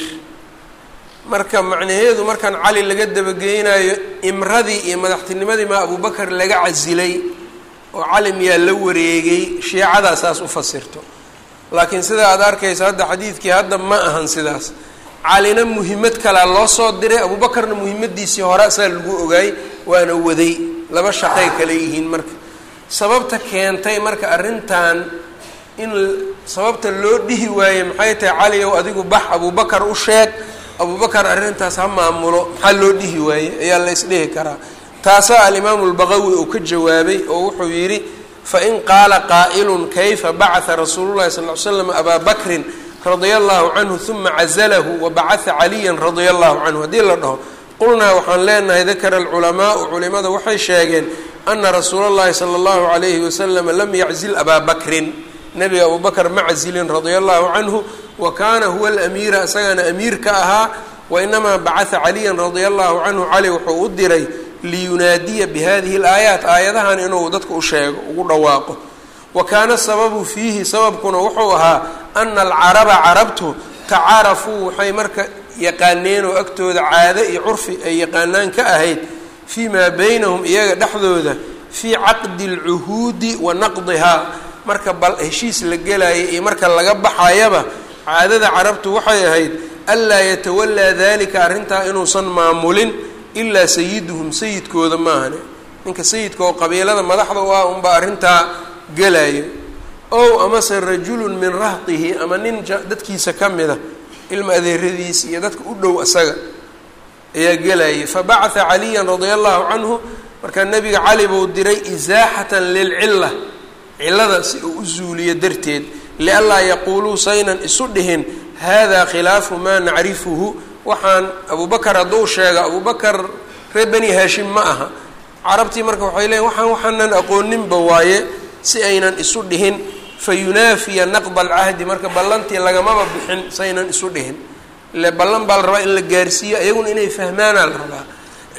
marka macnaheedu markaan cali laga dabageynayo imradii iyo madaxtinimadii maa abubakar laga casilay oo cali miyaa la wareegay shiicadaa saas u fasirto laakiin sida aad arkaysa hadda xadiidkii hadda ma ahan sidaas calina muhimmad kalea loo soo diray abubakarna muhimmadiisii hore saa lagu ogaay waana waday laba shaqay kale yihiin marka sababta keentay marka arrintan in sababta loo dhihi waaye maxay tahay cali ow adigu bax abubakar u sheeg abubakar arrintaas ha maamulo maxaa loo dhihi waaye ayaa la isdhihi karaa taasaa alimaamu lbaqawi uu ka jawaabay oo wuxuu yidhi fain qaala qaa'ilun kayfa bacata rasuulu llahi sal ly slam abaa bakrin radia allahu canhu uma cazalahu wabacata caliyan radia allahu canhu haddii la dhaho qulnaa waxaan leenahay dakara alculamaau culimada waxay sheegeen ana rasuula llahi sala allahu calayhi wasalam lam yaczil abaa bakrin nebiga abubakar ma cazilin radia allahu canhu wa kaana huwa alamiira isagana amiir ka ahaa wainamaa bacata caliyan radia allahu canhu cali wuxuu u diray liyunaadiya bihadihi alaayaat aayadahan inuu dadka u sheego ugu dhawaaqo wa kaana sababu fiihi sababkuna wuxuu ahaa ana alcaraba carabtu tacaarafuu waxay marka yaqaaneen oo agtooda caado iyo curfi ay yaqaanaan ka ahayd fii maa baynahum iyaga dhexdooda fii caqdi alcuhuudi wa naqdihaa marka bal heshiis la gelaya iyo marka laga baxayaba caadada carabtu waxay ahayd anlaa yatawallaa dalika arrintaa inuusan maamulin ilaa sayiduhum sayidkooda maahane ninka sayidka oo qabiilada madaxda u ah unbaa arrintaa gelayo ow amase rajulun min rahtihi ama nin dadkiisa ka mida ilma adeeradiisa iyo dadka u dhow asaga ayaa gelayay fabacatha caliyan radia allahu canhu markaa nebiga cali buu diray isaaxatan lilcilla cillada si uu u zuuliyo darteed lianlaa yaquuluu saynan isu dhihin hada khilaafu maa nacrifuhu waxaan abubakar hadduu sheego abubakar reer beni haashim ma aha carabtii marka waxay leeyiin waxaan waxaanan aqooninba waaye si aynan isu dhihin fa yunaafiya naqda alcahdi marka ballantii lagamaba bixin saynan isu dhihin ile ballan baa la rabaa in la gaarsiiyo iyaguna inay fahmaanaa la rabaa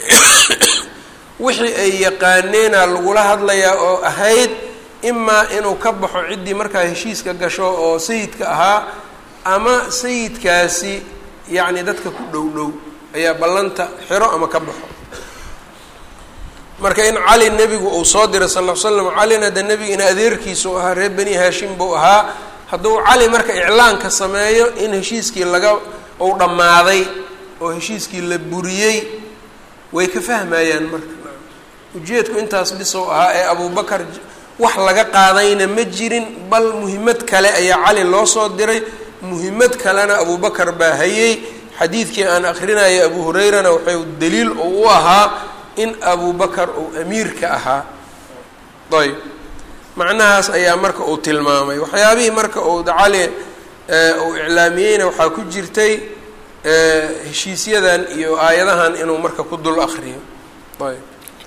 wixii ay yaqaaneenaa lagula hadlayaa oo ahayd imaa inuu ka baxo ciddii markaa heshiiska gasho oo sayidka ahaa ama sayidkaasi yacni dadka ku dhow dhow ayaa ballanta xiro ama ka baxo marka in cali nebigu uu soo diray sal l slam calina de nebiga in adeerkiisu ahaa reer beni haashim buu ahaa hadduu cali marka iclaanka sameeyo in heshiiskii laga uu dhammaaday oo heshiiskii la buriyey way ka fahmayaan marka ujeedku intaas bisow ahaa ee abubakar wax laga qaadayna ma jirin bal muhimmad kale ayaa cali loo soo diray muhimmad kalena abubakar baa hayey xadiidkii aan akrinaya abu hurayrana waxay daliil uu u ahaa in abubakar uu amiirka ahaa ayb macnahaas ayaa marka uu tilmaamay waxyaabihii marka uu cali uu iclaamiyeyna waxaa ku jirtay heshiisyadan iyo aayadahan inuu marka ku dul akriyo ayb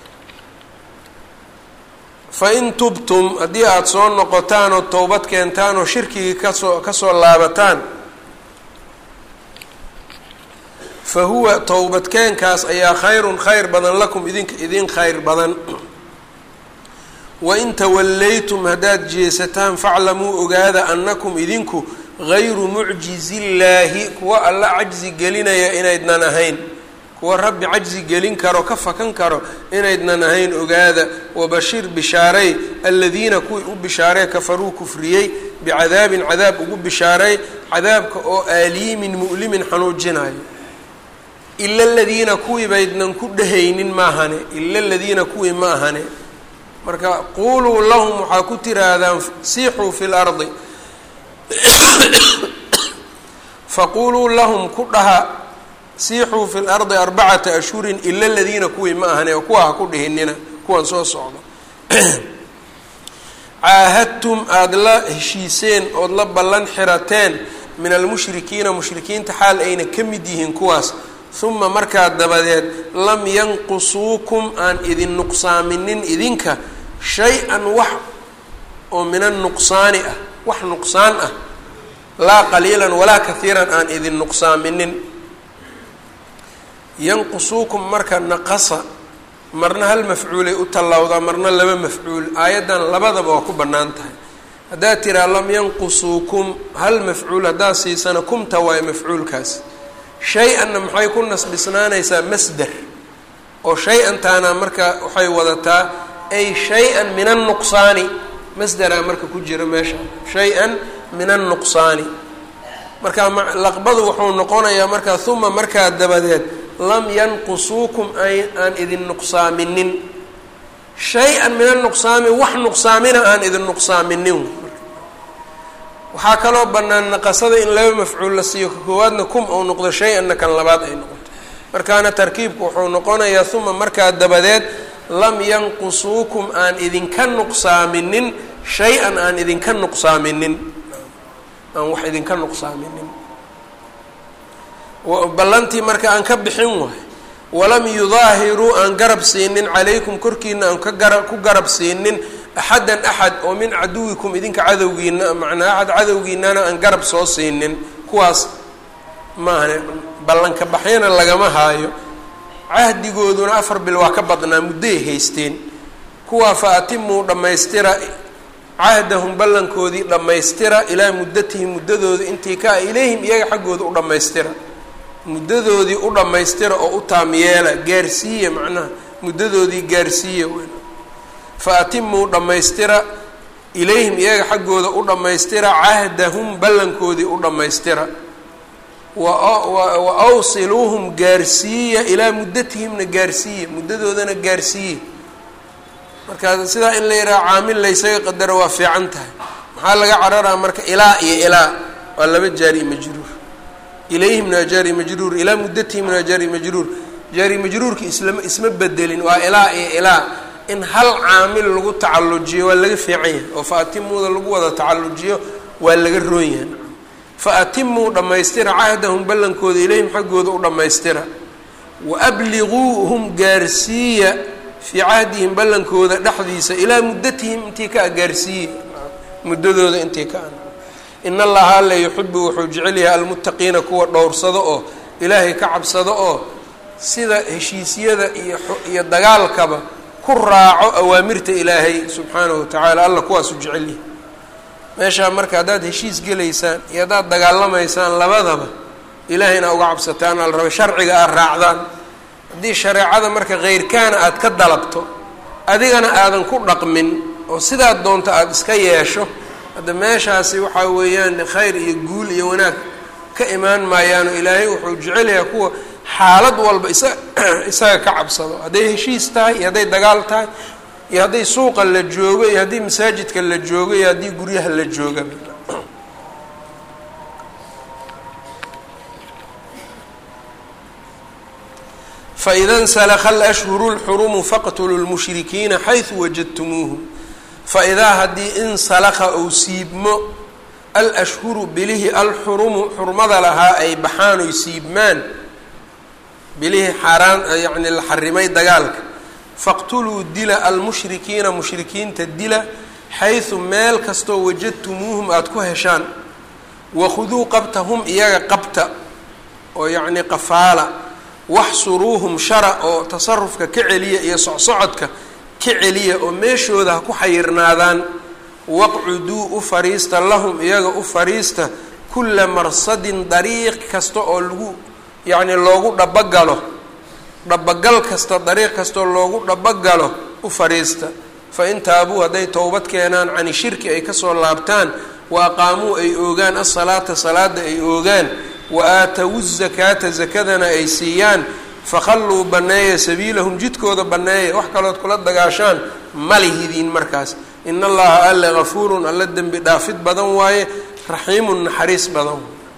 fain tubtum haddii aada soo noqotaan oo towbad keentaan oo shirkigii kasoo kasoo laabataan fa huwa towbadkeenkaas ayaa khayrun khayr badan lakum idinka idin khayr badan wain tawallaytum haddaad jeesataan faclamuu ogaada annakum idinku gayru mucjizillaahi kuwa alla cajzi gelinaya inaydnan ahayn kuwa rabbi cajzi gelin karo ka fakan karo inaydnan ahayn ogaada wabashir bishaaray aladiina kuwii u bishaaree kafaruu kufriyey bicadaabin cadaab ugu bishaaray cadaabka oo aaliimin mu'limin xanuujinayo ila aladiina kuwii baydnan ku dhehaynin maahane ila aladiina kuwii ma ahane marka quuluu lahum waxaa ku tiraahdaan siixuu fi lardi faquuluu lahum ku dhaha siixuu fi lardi arbacata ashhurin ila aladiina kuwii ma ahane oo kuwa ha ku dhihinina kuwan soo socdo caahadtum aada la heshiiseen ood la ballan xirateen min almushrikiina mushrikiinta xaal ayna ka mid yihiin kuwaas uma markaa dabadeed lam yanqusuukum aan idin nuqsaaminin idinka shay-an wax oo min annuqsaani ah wax nuqsaan ah laa qaliilan walaa kahiiran aan idin nuqsaaminin yanqusuukum marka naqasa marna hal mafcuulay u tallawdaa marna laba mafcuul aayaddan labadaba waa ku bannaan tahay haddaad tiraa lam yanqusuukum hal mafcuul haddaad siisana kumta waayo mafcuulkaas shay-anna maxay ku nasbisnaanaysaa masder oo shay-antaana marka waxay wadataa ay shay-an min annuqsaani masderaa marka ku jira meesha shay-an min annuqsaani marka laqbadu wuxuu noqonayaa markaa uma markaa dabadeed lam yanqusuukum aan idin nuqsaaminin shay-an min annuqsaami wax nuqsaamina aan idin nuqsaaminin waxaa kaloo bannaan naqasada in laba mafcuul la siiyo ka koowaadna kum ou noqdo shay-anna kan labaad ay noqoto markaana tarkiibku wuxuu noqonayaa uma markaa dabadeed lam yanqusuukum aan idinka nuqsaaminin shay-an aan idinka nuqsaaminin aan wax idinka nuqsaaminin ballantii marka aan ka bixin waay walam yudaahiruu aan garab siinin calaykum korkiina aan ka gara ku garab siinin axadan axad oo min caduwikum idinka cadowgiina macnaa axad cadowgiinana aan garab soo siinin kuwaas maahane ballanka baxyana lagama haayo cahdigooduna afar bil waa ka badnaa muddoay haysteen kuwaa fa atimuu dhammaystira cahdahum ballankoodii dhammaystira ilaa muddatihim muddadooda intii ka ah ilayhim iyaga xaggooda u dhammaystira muddadoodii u dhammaystira oo u taamyeela gaarsiiya macnaha muddadoodii gaarsiiya fa atimuu dhammaystira ilayhim iyaga xaggooda u dhammaystira cahdahum ballankoodii u dhammaystira wa awsiluuhum gaarsiiya ilaa muddatihimna gaarsiiya muddadoodana gaarsiiya marka sidaa in la yidhaha caamil laysaga qadaro waa fiican tahay maxaa laga cararaa marka ilaa iyo ilaa waa laba jaari majruur ilayhimna jaari majruur ilaa muddatihimna jaari majruur jaari majruurka islam isma bedelin waa ilaa iyo ilaa in hal caamil lagu tacallujiyo waa laga fiican yahay oo fa atimuuda lagu wada tacallujiyo waa laga roon yahay fa atimuu dhammaystira cahdahum ballankooda ilayhim xaggooda u dhammaystira wa abliguuhum gaarsiiya fii cahdihim ballankooda dhexdiisa ilaa muddatihim intii ka a gaarsiiye muddadooda intii ka a in allaha alla yuxibu wuxuu jecel yahay almuttaqiina kuwa dhowrsado oo ilaahay ka cabsado oo sida heshiisyada iyo iyo dagaalkaba ku raaco awaamirta ilaahay subxaanahu watacaala alla kuwaasu jecel yahay meeshaa marka haddaad heshiis gelaysaan iyo haddaad dagaalamaysaan labadaba ilaahayna uga cabsataan ala raba sharciga aad raacdaan haddii shareecada marka keyrkaana aada ka dalabto adigana aadan ku dhaqmin oo sidaad doonto aada iska yeesho hadda meeshaasi waxaa weeyaan khayr iyo guul iyo wanaag ka imaan maayaano ilaahay wuxuu jecel yahay kuwa xaalad walba isa isaga ka cabsado hadday heshiis tahay iyo hadday dagaal tahay iyo hadday suuqa la joogo iyo haddii masaajidka la joogo iyo haddii guryaha la jooga faida nsalakha alashhuru lxurumu faqtuluu lmushrikiina xaysu wajadtumuuhum faidaa haddii insalakha ou siibmo al ashhuru bilihii alxurumu xurmada lahaa ay baxaan oy siibmaan bilihii xaaraan yacni la xarimay dagaalka faqtuluu dila almushrikiina mushrikiinta dila xaysu meel kastoo wajadtumuuhum aada ku heshaan wakhuduu qabtahum iyaga qabta oo yacni qafaala waxsuruuhum shara oo tasarufka ka celiya iyo socsocodka ka celiya oo meeshooda ha ku xayirnaadaan waqcuduu u fariista lahum iyaga u fariista kulla marsadin dariiq kasta oo lagu yacni loogu dhabagalo dhabagal kasta dariiq kastaoo loogu dhabagalo u fariista fa in taabuu hadday towbad keenaan cani shirki ay kasoo laabtaan wa aqaamuu ay oogaan asalaata salaada ay oogaan wa aatawu zakaata zakadana ay siiyaan fakhalluu banneeya sabiilahum jidkooda banneeya wax kalood kula dagaashaan malihidiin markaas in allaha alle gafuurun alla dembi dhaafid badan waaye raxiimun naxariis badan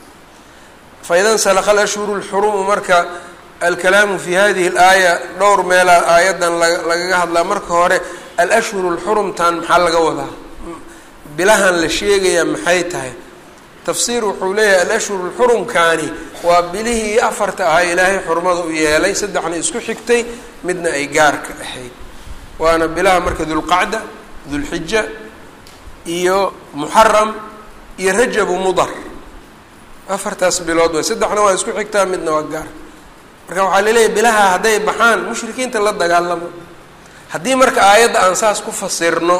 faida nsalakha alashhuru lxurumu marka alkalaamu fi hadihi alaaya dhowr meelaa aayaddan lagaga hadlaa marka hore alashhuru lxurumtan maxaa laga wadaa bilahan la sheegayaa maxay tahay tafsiir wuxuu leeyahay alashhuru lxurumkaani waa bilihii afarta ahaa ilaahay xurmada u yeelay saddexna isku xigtay midna ay gaarka ahayd waana bilaha marka dulqacda dulxija iyo muxaram iyo rajabu mudar afartaas bilood way saddexna waa isku xigtaa midna waa gaar marka waxaa laleeyahay bilaha hadday baxaan mushrikiinta la dagaalamo haddii marka aayadda aan saas ku fasirno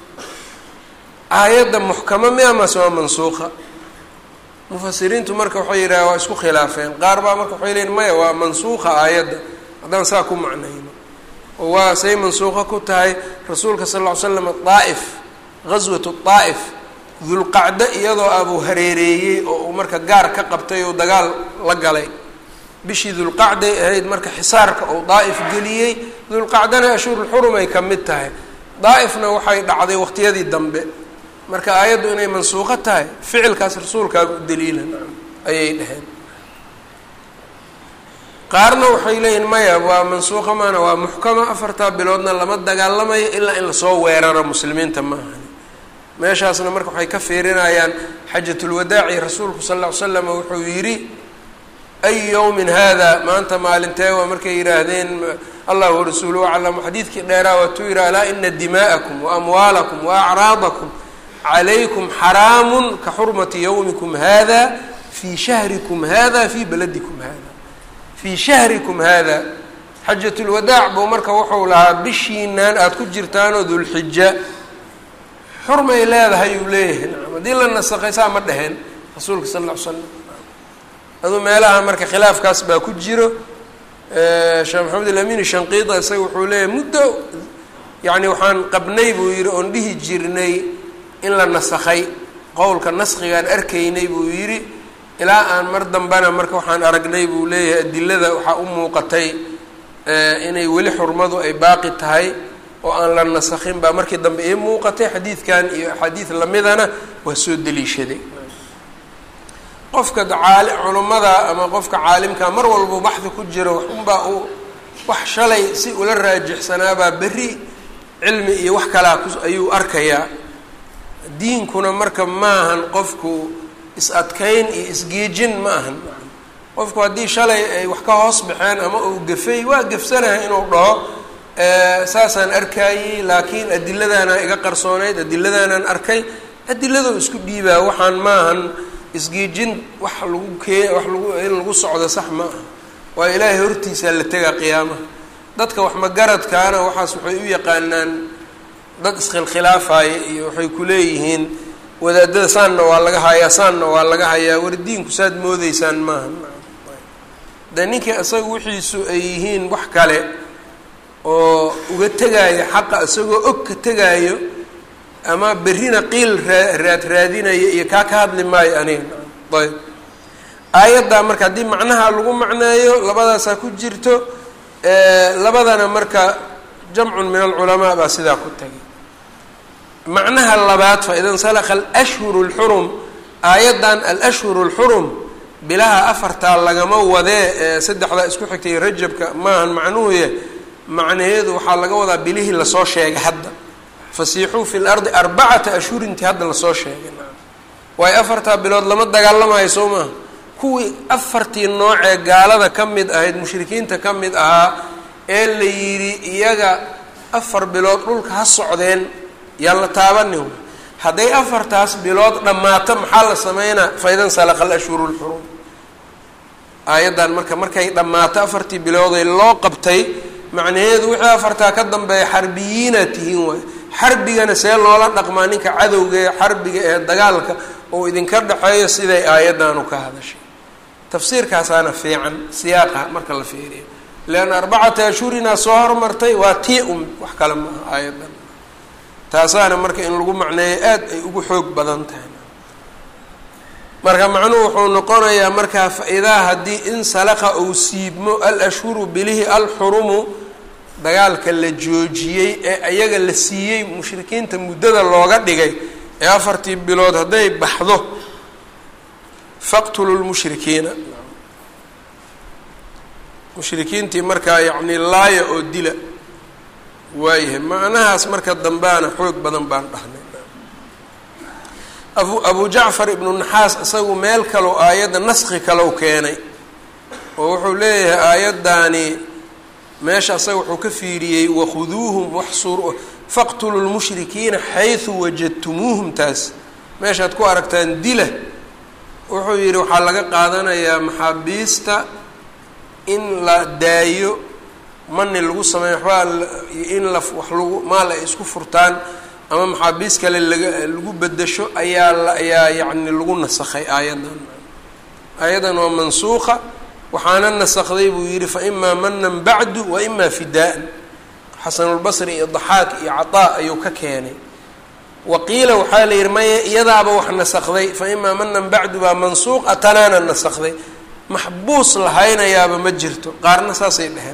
aayadda muxkamo mi amase waa mansuuqa mufasiriintu marka waxay yidhaha waa isku khilaafeen qaar baa marka waxay leeyiin maya waa mansuuqa aayadda haddaan saa ku macnayno oo waa say mansuuqo ku tahay rasuulka sal lla ly slam daa'if ghaswatu daa'if dulqacdo iyadoo abuu hareereeyey oo uu marka gaar ka qabtay oo dagaal la galay bishii dulqacday ahayd marka xisaarka uu daa'if geliyey dulqacdana ashhurulxurum ay ka mid tahay daa'ifna waxay dhacday waqtiyadii dambe marka aayaddu inay mansuuqo tahay ficilkaas rasuulkaaga u daliila ayay dhaheen qaarna waxay leeyihin maya waa mansuuqa maana waa muxkama afartaa biloodna lama dagaalamayo ilaa in lasoo weeraro muslimiinta ma ahani meeshaasna marka waxay ka fiirinayaan xajatulwadaaci rasuulku sal ll ly slam wuxuu yidhi ay yowmin hada maanta maalintee waa markay yidhaahdeen allah warasuuluhu aclamu xadiidkii dheeraa waatuu yidhi alaa ina dimaa'akum wa amwaalakum wa acraadakum calaykum xaraamun ka xurmati yowmikum hada fii shahrikum hada fii baladikum hada fii shahrikum hada xajatulwadaac buu marka wuxuu lahaa bishiinaan aada ku jirtaanoo dulxija xurmay leedahay uu leeyahay nacam haddii la nasakhay saa ma dheheen rasuulka sal alla ly slam aduu meelaha marka khilaafkaas baa ku jiro sheekh maxamed alamin shanqiida isaga wuxuu leeyahay muddo yacni waxaan qabnay buu yidhi oon dhihi jirnay in la nasakhay qowlka naskigaan arkaynay buu yidhi ilaa aan mar dambena marka waxaan aragnay buu leeyahay adilada waxaa u muuqatay inay weli xurmadu ay baaqi tahay oo aan la nasakhin baa markii dambe ii muuqatay xadiidkan iyo axaadiid lamidana waa soo deliishaday qofka caali culummada ama qofka caalimka mar walba baxdi ku jiro unbaa uu wax shalay si ula raajixsanaabaa berri cilmi iyo wax kalaa ku ayuu arkayaa diinkuna marka maahan qofku is-adkayn iyo isgeejin ma ahan qofku haddii shalay ay wax ka hoos baxeen ama uu gafay waa gafsanahay inuu dhaho saasaan arkayey laakiin adiladaana iga qarsoonayd adiladaanaan arkay adiladoo isku dhiibaa waxaan maahan isgeejin wax lagu kee wax lagu in lagu socdo sax ma aha waa ilaahay hortiisaa la tegaa qiyaamaha dadka wax magaradkaana waxaas waxay u yaqaanaan dad iskhilkhilaafaya iyo waxay ku leeyihiin wadaadada saanna waa laga hayaa saanna waa laga hayaa war diinku saad moodeysaan maaha de ninkii isaga wixiisu ay yihiin wax kale oo uga tegaayo xaqa isagoo og ka tegaayo ama berrina qiil raa raad raadinaya iyo kaa ka hadli maayo aniga ayb aayaddaa marka haddii macnaha lagu macneeyo labadaasaa ku jirto labadana marka jamcun min alculamaa baa sidaa ku tagay macnaha labaad fa ida nsalakha alashhuru اlxurum aayaddan alashhuru اlxurum bilaha afartaa lagama wadee ee saddexdaa isku xigtay rajabka maahan macnuhuye macnaheedu waxaa laga wadaa bilihii lasoo sheegay hadda fasiixuu fi lardi arbacata ashhurintii hadda lasoo sheegay waayo afartaa bilood lama dagaalamayo soo maaha kuwii afartii noocee gaalada ka mid ahayd mushrikiinta ka mid ahaa ee la yidhi iyaga afar bilood dhulka ha socdeen yaan la taabanin hadday afartaas bilood dhammaato maxaa la sameynaa faidan salaqa alashhuru lxurum aayaddan marka markay dhammaato afartii bilooday loo qabtay macnaheedu wixii afartaa ka dambeeya xarbiyiina tihiin waay xarbigana see loola dhaqmaa ninka cadowga ee xarbiga ee dagaalka oo idinka dhexeeyo siday aayaddanu ka hadashay tafsiirkaasaana fiican siyaaqa marka la fiiriyo leanna arbacata ashhurinaa soo hormartay waa tii un wax kale maaha aayaddan taasaana marka in lagu macneeyo aada ay ugu xoog badan tahay marka macnuhu wuxuu noqonayaa markaa fa-idaa haddii in salaqa uu siibmo al ashhuru bilihi alxurumu dagaalka la joojiyey ee ayaga la siiyey mushrikiinta muddada looga dhigay ee afartii bilood hadday baxdo faqtulu lmushrikiina mushrikiintii markaa yacni laaya oo dila waayahay macnahaas marka dambeana xoog badan baan dhahnay abu abu jacfar ibnu naxaas isagu meel kaleo aayadda naski kalow keenay oo wuxuu leeyahay aayaddaani meesha asaga wuxuu ka fiiriyey wakhuduuhum waxsur faqtulu lmushrikiina xaysu wajadtumuuhum taas meeshaad ku aragtaan dila wuxuu yidhi waxaa laga qaadanayaa maxaabiista in la daayo mani lagu sameeyo waxbaa in la wax lagu maal ay isku furtaan ama maxaabiis kale laga lagu bedasho ayaa la ayaa yacni lagu nasakhay aayaddan aayaddan waa mansuuqa waxaana nasakday buu yidhi fa imaa manan bacdu wa imaa fidaa-an xasanulbasri iyo daxaak iyo cataa ayuu ka keenay waqiila waxaa la yidhi maya iyadaaba wax nasakday fa imaa manan bacdu baa mansuuq atanaana nasakday maxbuus lahaynayaaba ma jirto qaarna saasay dheheen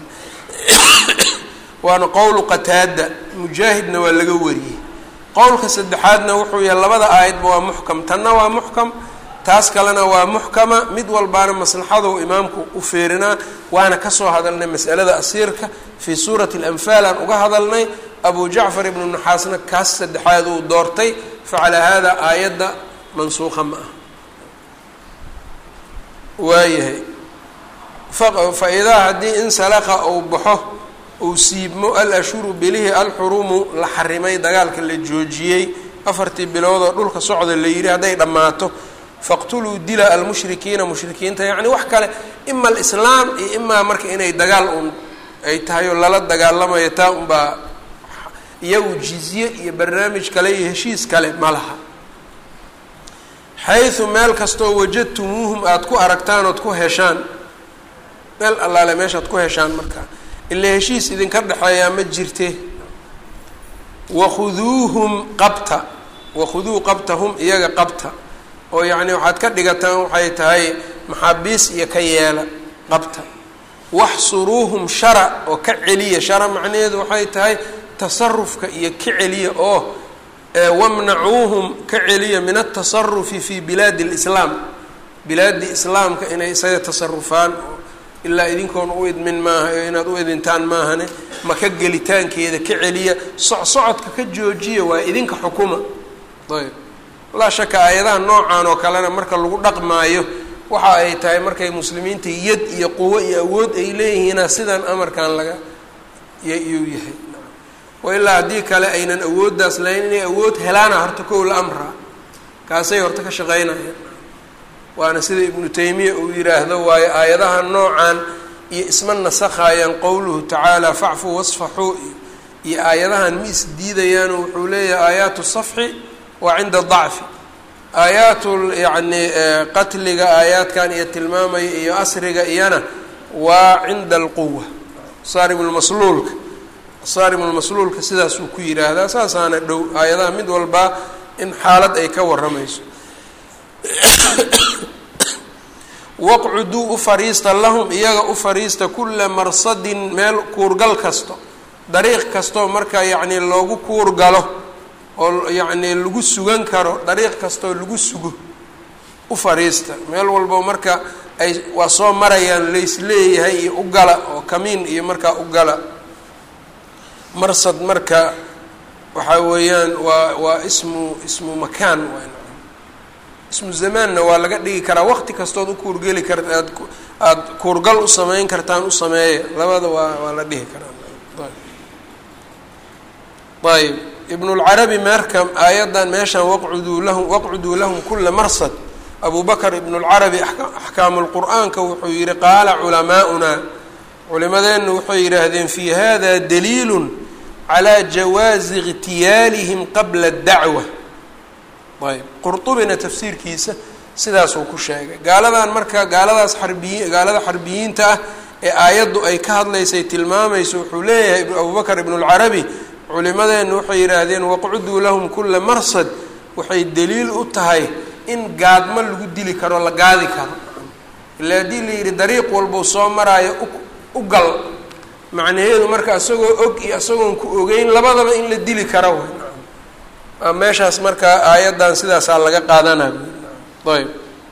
waana qowlu qataada mujaahidna waa laga wariyey qowlka saddexaadna wuxuu yahay labada aayadba waa muxkam tanna waa muxkam taas kalena waa muxkama mid walbaana maslaxadou imaamku u feerinaa waana kasoo hadalnay masalada asiirka fii suurati alanfaal aan uga hadalnay abu jacfar ibnu naxaasna kaas saddexaad uu doortay facalaa hada aayadda mansuuqa ma ah waayahay fa idaa haddii in salaqa uu baxo uu siibmo al ashhuru bilihi alxurumu la xarimay dagaalka la joojiyey afartii biloodoo dhulka socda la yidhi hadday dhammaato faqtuluu dila almushrikiina mushrikiinta yacni wax kale ima alislaam iyo imaa marka inay dagaal un ay tahay oo lala dagaalamayo taa unbaa iyagu jizye iyo barnaamij kale iyo heshiis kale ma laha xaysu meel kastoo wajadtumuuhum aada ku aragtaan ood ku heshaan meel allaale meeshaad ku heshaan markaa ilaa heshiis idinka dhexeeyaa ma jirte wakhuduuhum qabta wakhuduu qabtahum iyaga qabta oo yacni waxaad ka dhigataan waxay tahay maxaabiis iyo ka yeela qabta waxsuruuhum shara oo ka celiya shara macnaheedu waxay tahay tasarufka iyo ka celiya oo wamnacuuhum ka celiya min altasarufi fi bilaadi lislaam bilaadi islaamka inay isaga tasarufaan ilaa idinkoon u idmin maaha oo inaad u idintaan maahane maka gelitaankeeda ka celiya socsocodka ka joojiya waa idinka xukuma ayb laa shaka aayadaha noocan oo kalena marka lagu dhaqmaayo waxa ay tahay markay muslimiinta yad iyo quwo iyo awood ay leeyihiina sidan amarkan laga yuu yahay wa ilaa haddii kale aynan awooddaas lahayn inay awood helaana horta kow la amraa kaasay horta ka shaqeynayaan waana sida ibnu taymiya uu yidhaahdo waayo aayadaha noocan iyo isma nasakhaayaan qowluhu tacaala facfuu wasfaxuu iyo aayadahan ma isdiidayaano wuxuu leeyahay aayaatu safxi waa cinda dacfi aayaatu yacni qatliga aayaadkan iyo tilmaamaya iyo asriga iyana waa cinda alquwa saarimulmasluulka saarimulmasluulka sidaasuu ku yidhaahdaa saasaana dhow aayadaha mid walbaa in xaalad ay ka waramayso waqcuduu u fariista lahum iyaga u fariista kulla marsadin meel kuurgal kasto dariiq kastoo marka yacnii loogu kuurgalo oo yacnii lagu sugan karo dariiq kastoo lagu sugo u fariista meel walbo marka ay waa soo marayaan laysleeyahay iyo u gala oo kamiin iyo markaa u gala marsad marka waxaa weeyaan waa waa ismu ismu makaan ismu zamaanna waa laga dhigi karaa waqti kastood u kuurgeli karta aad aada kuurgal u sameyn kartaan u sameeya labada waa waa la dhihi karaa ayb ibnulcarabi marka aayaddan meeshan waqcuduu lahum waqcuduu lahum kula marsad abu bakr ibnulcarabi axkaamu lqur'aanka wuxuu yihi qaala culamaa'unaa culimadeennu waxay yidhaahdeen fi hada daliilu calaa jawaazi ikhtiyaalihim qabla dacwa ayb qurطubina tafsiirkiisa sidaasuu ku sheegay gaaladan marka gaaladaas xarbiyi gaalada xarbiyiinta ah ee aayaddu ay ka hadlaysay tilmaamayso wuxuu leeyahay abubakr ibnulcarabi culimadeennu waxay yidhaahdeen waqcuduu lahum kula marsad waxay daliil u tahay in gaadmo lagu dili karo la gaadi karo ila haddii la yidhi dariiq walbuu soo maraayo u gal macnaheedu marka isagoo og iyo isagoon ku ogeyn labadaba in la dili karo w meeshaas marka aayaddan sidaasaa laga qaadanay ayb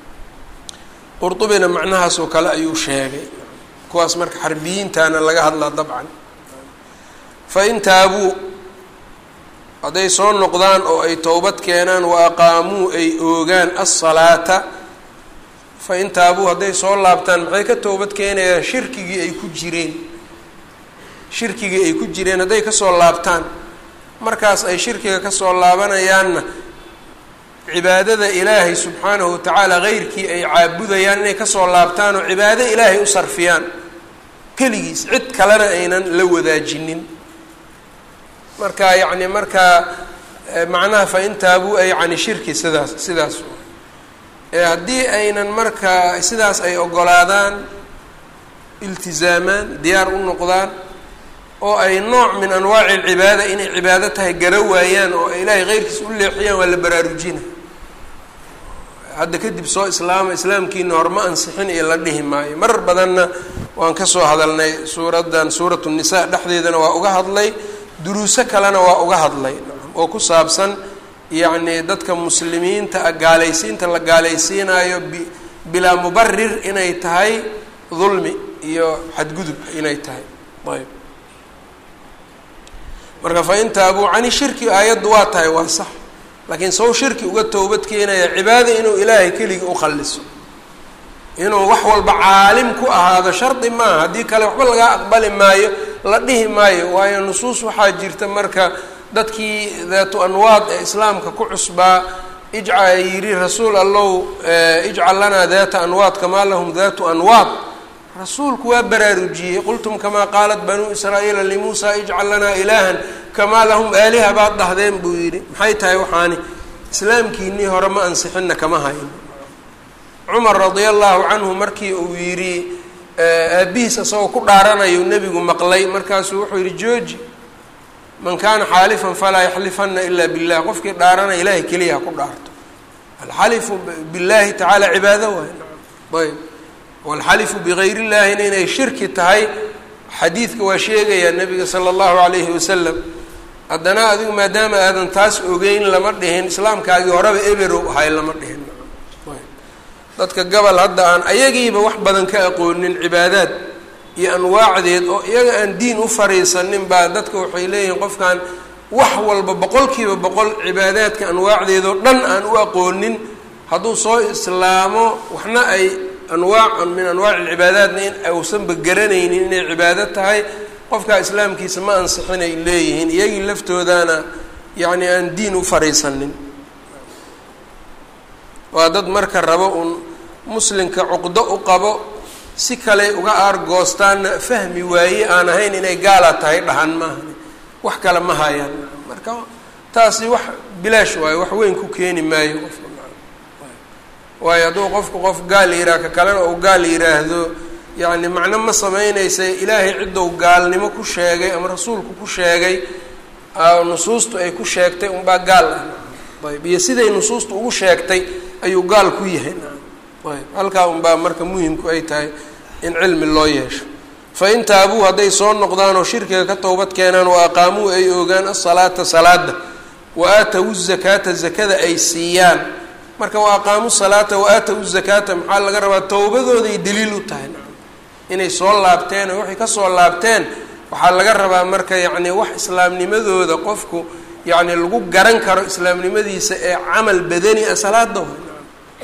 qurطubina macnahaasoo kale ayuu sheegay kuwaas marka xarbiyiintana laga hadlaa dabcan fain taabuu hadday soo noqdaan oo ay towbad keenaan wa aqaamuu ay oogaan asalaata fain taabuu hadday soo laabtaan maxay ka towbad keenayaan shirkigii ay ku jireen shirkigii ay ku jireen hadday kasoo laabtaan markaas ay shirkiga kasoo laabanayaanna cibaadada ilaahay subxaanahu watacaala heyrkii ay caabudayaan inay kasoo laabtaan oo cibaado ilaahay u sarfiyaan keligiis cid kalena aynan la wadaajinin marka yacni markaa macnaha fain taabuu ay cani shirki sidaas sidaas haddii aynan markaa sidaas ay ogolaadaan iltizaamaan diyaar u noqdaan oo ay nooc min anwaaci alcibaada inay cibaado tahay gara waayaan oo ay ilaahay keyrkiis u leexiyaan waa la baraarujina hadda kadib soo islaama islaamkiina horma ansixin iyo la dhihi maayo marar badanna waan kasoo hadalnay suuraddan suuratu nisa dhexdeedana waa uga hadlay duruuso kalena waa uga hadlay oo ku saabsan yacni dadka muslimiinta a gaalaysiinta la gaalaysiinayo bi bilaa mubarir inay tahay dulmi iyo xadgudub inay tahay ayb marka fain taabuu cani shirki aayaddu waa tahay waa sax laakiin saw shirki uga towbad keenaya cibaada inuu ilaahay keligii ukhaliso inuu wax walba caalim ku ahaado shardi maaha haddii kale waxba lagaa aqbali maayo la dhihi maayo waayo nusuus waxaa jirta marka dadkii daatu anwaad ee islaamka ku cusbaa ijca yidhi rasuul allow ijcal lanaa daata anwaad kamaa lahum daatu anwaad rasuulku waa baraarujiyey qultum kamaa qaalat banuu israa'iila limuusaa ijcal lanaa ilaahan kamaa lahum aaliha baad dhahdeen buu yidhi maxay tahay waxaani islaamkiinii hore ma ansixinna kama hayn cumar radia allahu canhu markii uu yidhi aabihiis isagoo ku dhaaranayo nebigu maqlay markaasuu wuxuu yidhi jooji man kaana xaalifan falaa yaxlifana ila billah qofkii dhaaranaya ilahay keliya ha ku dhaarto alxalifu billahi tacaala cibaado waay ayb walxalifu bigayr illahina inay shirki tahay xadiidka waa sheegayaa nabiga sala allahu calayhi wasalam haddana adigu maadaama aadan taas ogeyn lama dhihin islaamkaagii horeba eberow ahay lama dhihin dadka gobol hadda aan ayagiiba wax badan ka aqoonin cibaadaad iyo anwaacdeed oo iyaga aan diin u fariisanin baa dadka waxay leeyihiin qofkan wax walba boqolkiiba boqol cibaadaadka anwaacdeedoo dhan aan u aqoonin hadduu soo islaamo waxna ay anwaac min anwaaci alcibaadaatna in uusanba garanaynin inay cibaado tahay qofkaa islaamkiisa ma ansixinay leeyihiin iyagii laftoodaana yacni aan diin u fariisanin waa dad marka rabo uun muslimka cuqdo u qabo si kale uga aargoostaanna fahmi waaye aan ahayn inay gaala tahay dhahan maaha wax kale ma hayaan marka taasi wax bilaash waayo wax weyn ku keeni maayo qofka waayo hadduu qofku qof gaal yihaaha ka kalena uu gaal yidhaahdo yacni macno ma sameynaysa ilaahay ciddou gaalnimo ku sheegay ama rasuulku ku sheegay nusuustu ay ku sheegtay unbaa gaal ah ayb iyo siday nusuustu ugu sheegtay ayuu gaal ku yahay ayb halkaa unbaa marka muhimku ay tahay in cilmi loo yeesho fa in taabuu hadday soo noqdaan oo shirkiga ka towbad keenaan wa aqaamuu ay ogaan asalaata salaada wa aatawu zakaata zakada ay siiyaan marka wa aqaamu salaata wa aatawu zakaata maxaa laga rabaa towbadooday daliil u tahay inay soo laabteen oo waxay kasoo laabteen waxaa laga rabaa marka yacni wax islaamnimadooda qofku yacni lagu garan karo islaamnimadiisa ee camal badani a salaada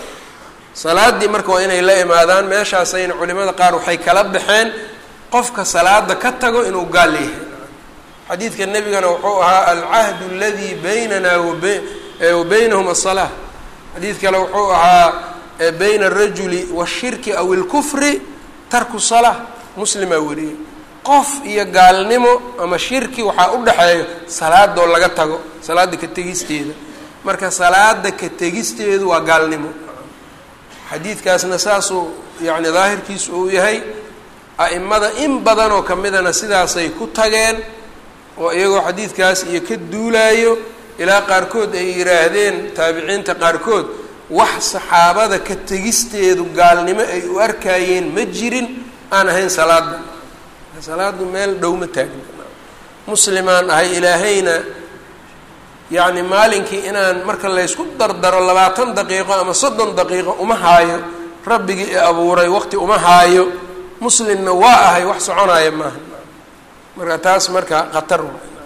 salaaddii marka waa inay la imaadaan meeshaasayna culimada qaar waxay kala baxeen qofka salaada ka tago inuu gaal yahay xadiidka nebigana wuxuu ahaa alcahdu aladii baynana wa baynahum asalaa xadiid kale wuxuu ahaa bayna alrajuli washirki aw ilkufri tarku salaa muslimaa wariyey qof iyo gaalnimo ama shirki waxaa u dhexeeyo salaadoo laga tago salaada ka tegisteeda marka salaada ka tegisteedu waa gaalnimo xadiidkaasna saasuu yacni daahirkiisu uu yahay a'imada in badanoo ka midana sidaasay ku tageen oo iyagoo xadiidkaas iyo ka duulaayo ilaa qaarkood ay yidhaahdeen taabiciinta qaarkood wax saxaabada ka tegisteedu gaalnimo ay u arkaayeen ma jirin aan ahayn salaada salaadu meel dhow ma taagna muslimaan ahay ilaahayna yacni maalinkii inaan marka laysku dardaro labaatan daqiiqo ama soddon daqiiqo uma haayo rabbigii i abuuray waqti uma haayo muslimna waa ahay wax soconaya maaha marka taas marka khatar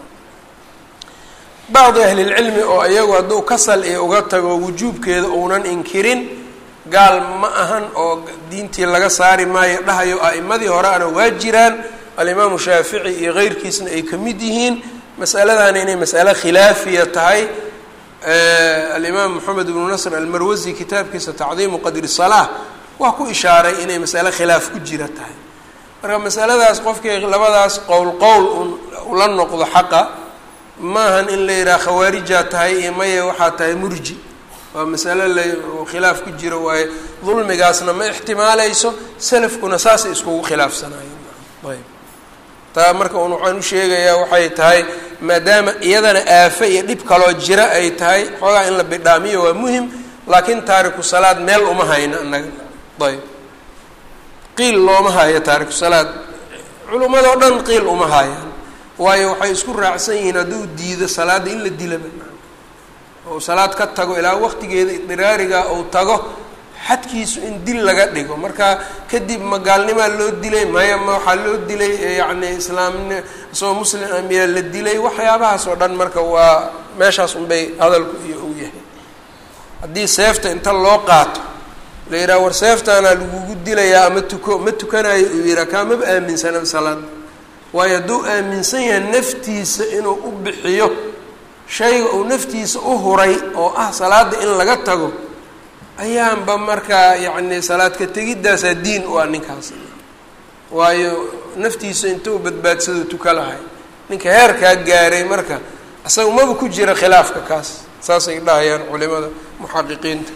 bacdi ahlilcilmi oo iyagu hadduu kasal iyo uga tago wujuubkeeda uunan inkirin gaal ma ahan oo diintii laga saari maayo dhahayo a'imadii horeana waa jiraan alimaamu shaafici iyo keyrkiisna ay ka mid yihiin masaladana inay mas'ale khilaafiya tahay alimaam moxamed ibnu nasr almarwasi kitaabkiisa tacdiimu qadri salaa waa ku ishaaray inay mas'ale khilaaf ku jira tahay marka masaladaas qofkii labadaas qowl qowl ula noqdo xaqa maahan in la yidhaha khawaarijaa tahay iyo maye waxaa tahay murji waa masale la khilaaf ku jiro waaye dulmigaasna ma ixtimaaleyso salafkuna saasay iskugu khilaafsanayeen ayb taa marka un waxaan u sheegayaa waxay tahay maadaama iyadana aafe iyo dhib kaloo jira ay tahay xoogaa in la bidhaamiyo waa muhim laakiin taariku salaad meel uma hayno annaga ayb qiil looma hayo taariku salaad culimmadoo dhan qiil uma hayaan waayo waxay isku raacsan yihiin hadduu diido salaadda in la dilaba oo salaad ka tago ilaa waqtigeeda idiraariga uu tago xadkiisu in dil laga dhigo marka kadib ma gaalnimaa loo dilay maya ma waxaa loo dilay yacni islaamni isagoo muslim miyaa la dilay waxyaabahaas oo dhan marka waa meeshaas unbay hadalku iyo uu yahay haddii seefta inta loo qaato la yidhaha war seeftaanaa lagugu dilayaa ama tuko ma tukanayo uu yidhaha kaamaba aaminsanaba salaada waayo hadduu aaminsan yahay naftiisa inuu u bixiyo shayga uu naftiisa u huray oo ah salaada in laga tago ayaanba markaa yacni salaadka tegiddaasaa diin u ah ninkaas waayo naftiisa intuu badbaadsado tuka lahay ninka heerkaa gaaray marka isaga maba ku jira khilaafka kaas saasay dhahayaan culimada muxaqiqiinta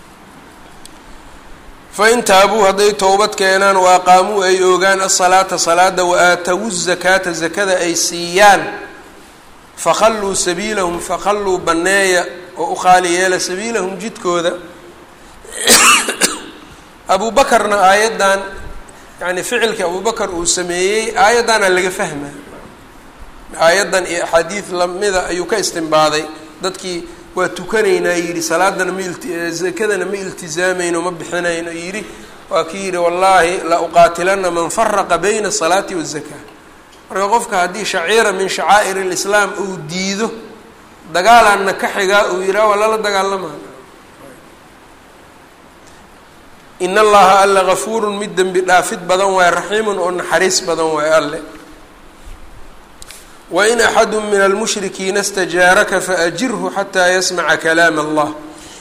fain taabuu hadday towbad keenaan wa aqaamuu ay oogaan asalaata salaada wa aatawu zakaata zakada ay siiyaan fakhalluu sabiilahum fakhalluu banneeya oo u khaali yeela sabiilahum jidkooda abu bakarna aayaddan yani ficilkii abubakar uu sameeyey aayaddaana laga fahma aayaddan iyo axaadiid lamida ayuu ka istimbaaday dadkii waa tukanaynaa yidhi salaadana ma zakadana ma iltizaamayno ma bixinayno yidhi waa kii yidhi wallaahi la uqaatilana man faraqa bayna asalaati wazakaa marka qofka haddii shaciira min shacaa'ir lislaam uu diido dagaalaanna ka xigaa uu yidhaha waa lala dagaalamayo in allaha alla gafuurun mid dembi dhaafid badan waaye raxiimun oo naxariis badan waaye alle wain axadu min almushrikiina stajaaraka faajirhu xataa yasmaca kalaam allah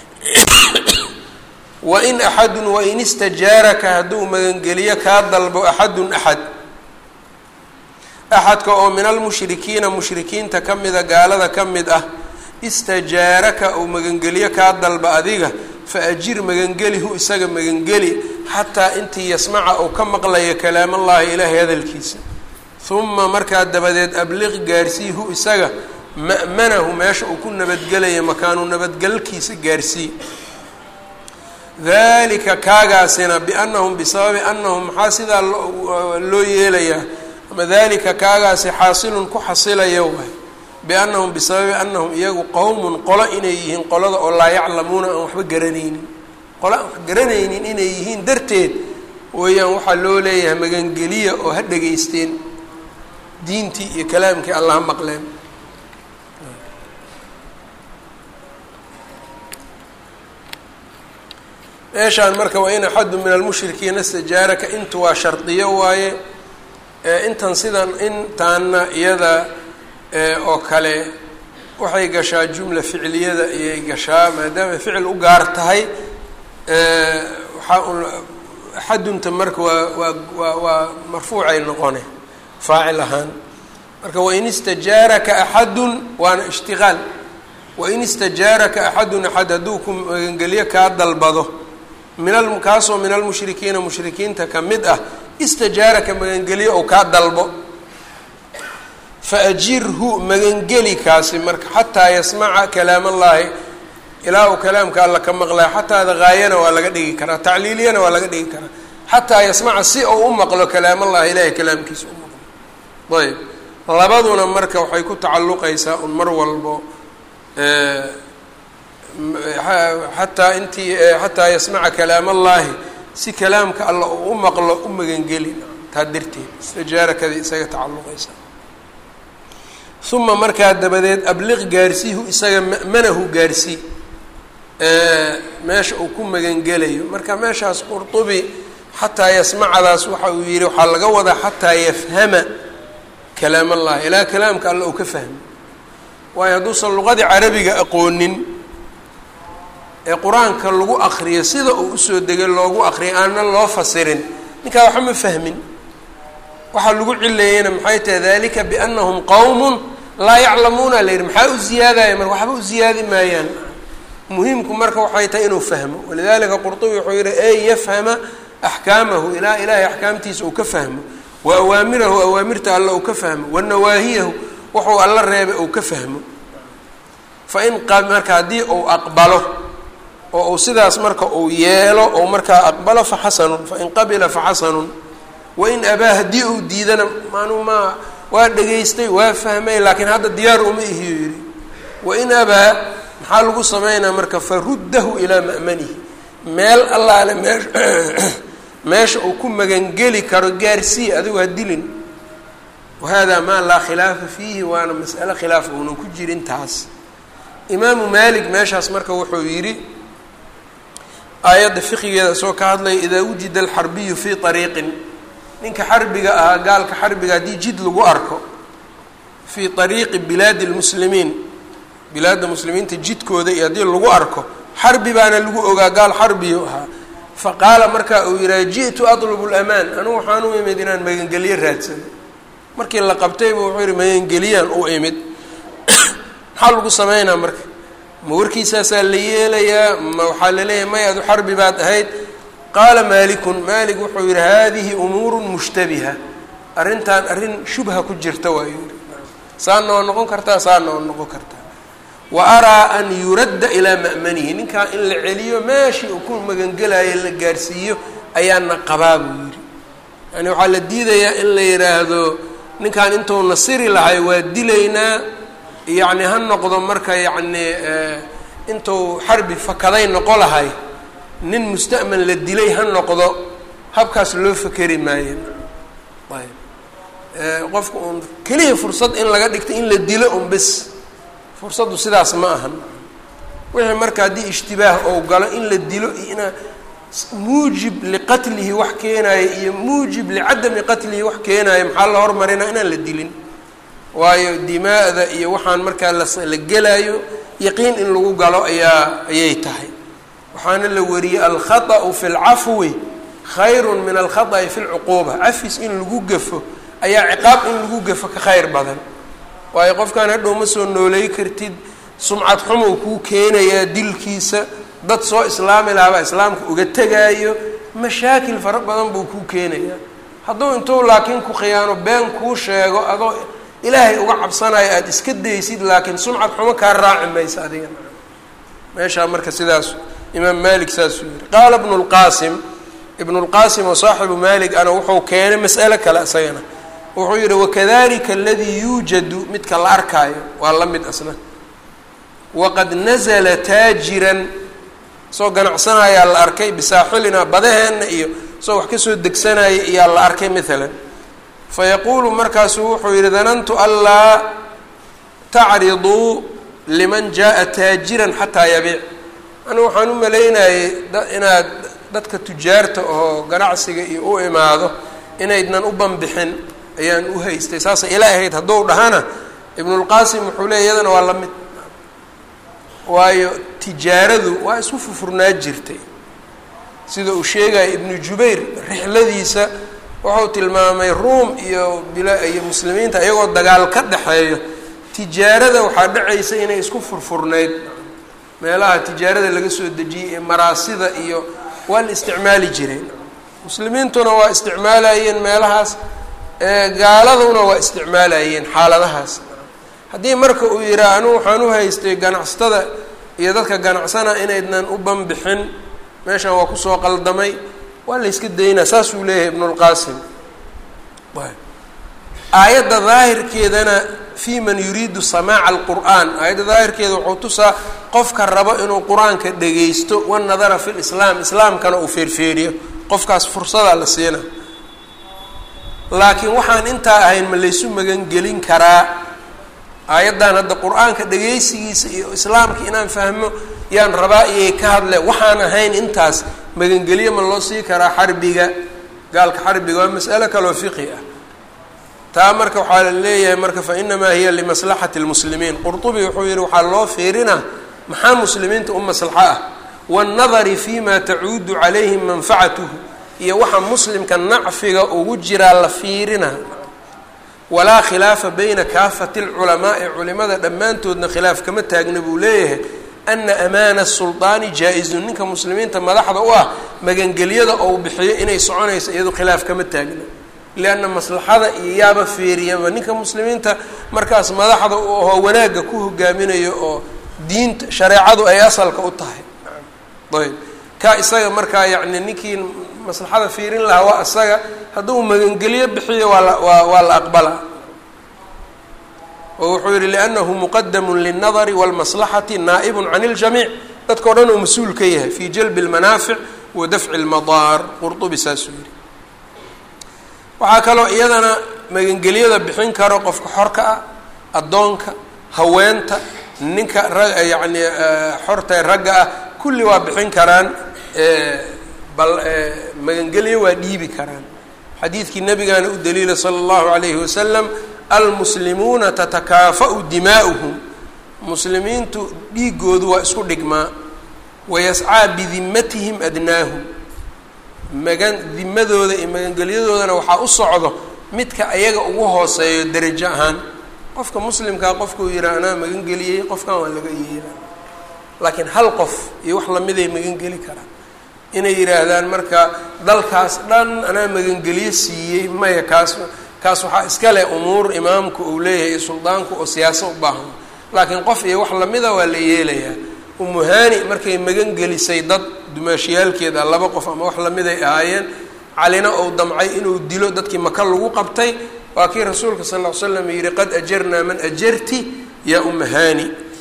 wain axadun wain istajaaraka hadduu magangeliyo kaa dalbo axadun axad axadka oo min almushrikiina mushrikiinta ka mida gaalada ka mid ah istajaaraka uu magangeliyo kaa dalba adiga faajir magangelihu isaga magangeli xataa intii yasmaca uu ka maqlayo kalaamallaahi ilaahay hadalkiisa uma markaa dabadeed abliq gaarsiihu isaga ma'manahu meesha uu ku nabadgelaya makaanu nabadgelkiisa gaarsii dalika kaagaasina biannahum bisababi annahum maxaa sidaa loo yeelayaa ama dalika kaagaasi xaasilun ku xasilaya waay biannahum bisababi annahum iyagu qowmun qolo inay yihiin qolada oo laa yaclamuuna aan waxba garanaynin qolo aan wax garanaynin inay yihiin darteed weeyaan waxaa loo leeyahay magangeliya oo ha dhegaysteen diintii iyo kalaamkii allaha maqleen meeshaan marka waa in axadu min almushrikiina istajaaraka intu waa shardiyo waaye intan sidan intaanna iyada oo kale waxay gashaa jumla ficliyada ayay gashaa maadaama ficil u gaar tahay waxaa un axadunta marka waa waa waa waa marfuucay noqone faacil ahaan marka wain istajaaraka axadun waana ishtiqaal wain istajaaraka axadun axad hadduu ku magangelyo kaa dalbado min a kaasoo min almushrikiina mushrikiinta ka mid ah istajaaraka magangelyo ou kaa dalbo faajirhu magangeli kaasi marka xataa yasmaca kalaam allaahi ilaa uu kalaamka alla ka maqlaya xataada gaayana waa laga dhigi karaa tacliiliyana waa laga dhigi karaa xataa yasmaca si ou u maqlo kalaam allahi ilaahay kalaamkiisa u maqlo ayb labaduna marka waxay ku tacalluqaysaa un mar walbo xataa intii xataa yasmaca kalaam allaahi si kalaamka alla uu u maqlo u magangeli taa darteed istijaarakadii isaga tacalluqaysa uma markaa dabadeed abliq gaarsiihu isaga ma'manahu gaarsii meesha uu ku magangelayo marka meeshaas qurtubi xataa yasmacadaas waxa uu yihi waxaa laga wadaa xataa yafhama kalaam allahi ilaa kalaamka alla uu ka fahmo waayo hadduusan luqadii carabiga aqoonin ee qur-aanka lagu akriyo sida uu usoo degay loogu akriyo aanan loo fasirin ninkaa waxba ma fahmin waxaa lagu cileeyeyna maxay tahay dalika biannahum qowmun laa yaclamuuna la yidhi maxaa u ziyaadaya marka waxba u ziyaadi maayaan muhiimku marka waxay tahay inuu fahmo walidalika qurtubi wuxuu yihi ey yafhama axkaamahu ilaa ilaahay axkaamtiisa uu ka fahmo wa awaamirahu awaamirta alla uu ka fahmo wa nawaahiyahu wuxuu alla reebay uu ka fahmo fa in marka haddii uu aqbalo oo uu sidaas marka uu yeelo ou markaa aqbalo fa xasanun fain qabila fa xasanun wain abaa haddii uu diidana maanuu maa waa dhegaystay waa fahmay laakiin hadda diyaar uma ihiyo yidhi wain abaa maxaa lagu sameynaa marka faruddahu ilaa ma'manihi meel allaale meesha meesha uu ku magangeli karo gaarsii adigu ha dilin wahada maa laa khilaafa fiihi waana mas'ale khilaaf uunan ku jirin taas imaamu maalik meeshaas marka wuxuu yidhi aayadda fiqigeeda isagoo ka hadlaya idaa wujida alxarbiyu fii ariiqin ninka xarbiga ahaa gaalka xarbiga haddii jid lagu arko fii ariiqi bilaadi lmuslimiin bilaadda muslimiinta jidkooda iyo haddii lagu arko xarbi baana lagu ogaa gaal xarbiyu ahaa fa qaala markaa uu yidhaha ji'tu atlubu lamaan anugu waxaan u imid inaan magangelyo raadsano markii la qabtayba wuxuu yihi magangeliyaan u imid maxaa lagu sameynaa marka ma warkiisaasaa la yeelayaa ma waxaa laleeyahay may adu xarbi baad ahayd qaala maalikun maalik wuxuu yihi hadihi umuuru mushtabiha arrintan arrin shubha ku jirta waa yidhi saana waa noqon kartaa saana waa noqon kartaa wa araa an yuradda ilaa ma'manihi ninkaa in la celiyo meeshii uu ku magangelayo la gaarsiiyo ayaana qabaa buu yidhi yani waxaa la diidayaa in la yidhaahdo ninkan intuu nasiri lahay waa dilaynaa yacni ha noqdo marka yacni intuu xarbi fakaday noqo lahay nin musta'man la dilay ha noqdo habkaas loo fakeri maayo ayb qofka uun keliya fursad in laga dhigto in la dilo un bes fursaddu sidaas ma ahan wixii marka haddii ishtibaah ou galo in la dilo iyo ina muujib liqatlihi wax keenaayo iyo muujib licadami qatlihi wax keenaayo maxaa la hormarinaa inaan la dilin waayo dimaa'da iyo waxaan markaa la gelaayo yaqiin in lagu galo ayaa ayay tahay waxaana la wariyey alkhaطأu fi اlcafwi khayru min alkhaطأi fi اlcuquuba cafis in lagu gafo ayaa ciqaab in lagu gafo ka khayr badan waayo qofkaan hadhow ma soo nooley kartid sumcad xumou kuu keenayaa dilkiisa dad soo islaami lahabaa islaamka uga tegaayo mashaakil fara badan buu kuu keenayaa hadduu intuu laakiin ku khiyaano been kuu sheego adoo ilaahay uga cabsanayo aada iska daysid laakiin sumcad xumo kaa raaci maysa adiga meeshaa marka sidaas imaam malik saasuu yihi qaala bnu lqaasim ibnu lqaasim oo saaxibu malik ana wuxuu keenay mas'alo kale isagana wuxuu yihi wakadalika aladii yuujadu midka la arkaayo waa la mid asna waqad nazla taajiran soo ganacsanayaa la arkay bisaaxilina badaheenna iyo soo wax kasoo degsanaya iyaa la arkay maalan fayaquulu markaasuu wuxuu yihi danantu anlaa tacriضuu liman jaءa taajiran xataa yabiic anu waxaan u malaynayay inaad dadka tujaarta oo ganacsiga iyo u imaado inaydnan u banbixin ayaan u haystay saasay ila ahayd hadduu dhahana ibnulqaasim wuxuu leey iyadana waa la mid waayo tijaaradu waa isku fufurnaa jirtay sida uu sheegaya ibnu jubayr rixladiisa wuxuu tilmaamay ruum iyo bila iyo muslimiinta iyagoo dagaal ka dhexeeyo tijaarada waxaa dhacaysa inay isku furfurnayd meelaha tijaarada laga soo dejiyey ee maraasida iyo waa la isticmaali jiray muslimiintuna waa isticmaalayeen meelahaas gaaladuna waa isticmaalayeen xaaladahaas haddii marka uu yihaa anigu waxaan u haystay ganacsatada iyo dadka ganacsana inaydnan u banbixin meeshan waa kusoo qaldamay waa la yska daynaa saasuu leeyahay ibnulqaasim aayadda daahirkeedana fi man yuriidu samaaca alqur'aan aayadda daahirkeeda wuxuu tusaa qofka rabo inuu qur-aanka dhagaysto wanadara fi lislaam islaamkana uu feerfeeriyo qofkaas fursadaa la siina laakiin waxaan intaa ahayn ma laysu magangelin karaa aayaddan hadda qur-aanka dhagaysigiisa iyo islaamka inaan fahmo yaan rabaa iyay ka hadle waxaan ahayn intaas magangelyo ma loo sii karaa xarbiga gaalka xarbiga waa mas'alo kaloo fiqi ah taa marka waxaa la leeyahay marka fa inamaa hiya limaslaxati lmuslimiin qurtubi wuxuu yihi waxaa loo fiirinaa maxaa muslimiinta u maslaxo ah waannadari fima tacuudu calayhim manfacatuhu iyo waxa muslimka nacfiga ugu jiraa la fiirina walaa khilaafa bayna kaafati lculamaai culimada dhammaantoodna khilaaf kama taagna buu leeyahay ana amaana sulطaani jaa-izun ninka muslimiinta madaxda u ah magangelyada ou bixiyo inay soconayso iyado khilaaf kama taagna lianna maslaxada iyo yaaba feeriyaba ninka muslimiinta markaas madaxda u ahoo wanaagga ku hogaaminayo oo diinta shareecadu ay asalka u tahay ayb ka isaga markaa yacni ninkii maslaxada fiirin lahaa waa isaga hadduu magangelyo bixiyo waa la waa waa la aqbala oo wuxuu yihi liannahu muqadamu lilnadari walmaslaxati naa'ibun can iljamiic dadka o dhan uu mas-uul ka yahay fi jalbi اlmanaafic wa dafci اlmadaar qurtubi saasuu yihi waxaa kaloo iyadana magangelyada bixin karo qofka xorka ah addoonka haweenta ninka ra yacni xortae ragga ah kulli waa bixin karaan bal magangelyo waa dhiibi karaan xadiidkii nabigaana u daliila sala allahu alayhi wasalam almuslimuuna tatakaafa'u dimaa'uhum muslimiintu dhiigoodu waa isku dhigmaa wayascaa bidimmatihim adnaahum magan dimadooda iyo magangelyadoodana waxaa u socdo midka ayaga ugu hooseeyo derajo ahaan qofka muslimkaa qofkuu yihaa anaa magangeliyey qofkan waa laga yeela laakiin hal qof iyo wax lamiday magangeli karaan inay yidhaahdaan marka dalkaas dhan anaa magangeliyo siiyey maya kaas kaas waxaa iska leh umuur imaamku uu leeyahay iyo suldaanku oo siyaaso u baahan laakiin qof iyo wax lamida waa la yeelayaa umuhani markay magangelisay dad dumaashiyaalkeeda laba qof ama wax lamiday ahaayeen calina ou damcay inuu dilo dadkii maka lagu qabtay waa kii rasuulka sal ll ly slam yihi qad ajarnaa man ajarti yaa umahani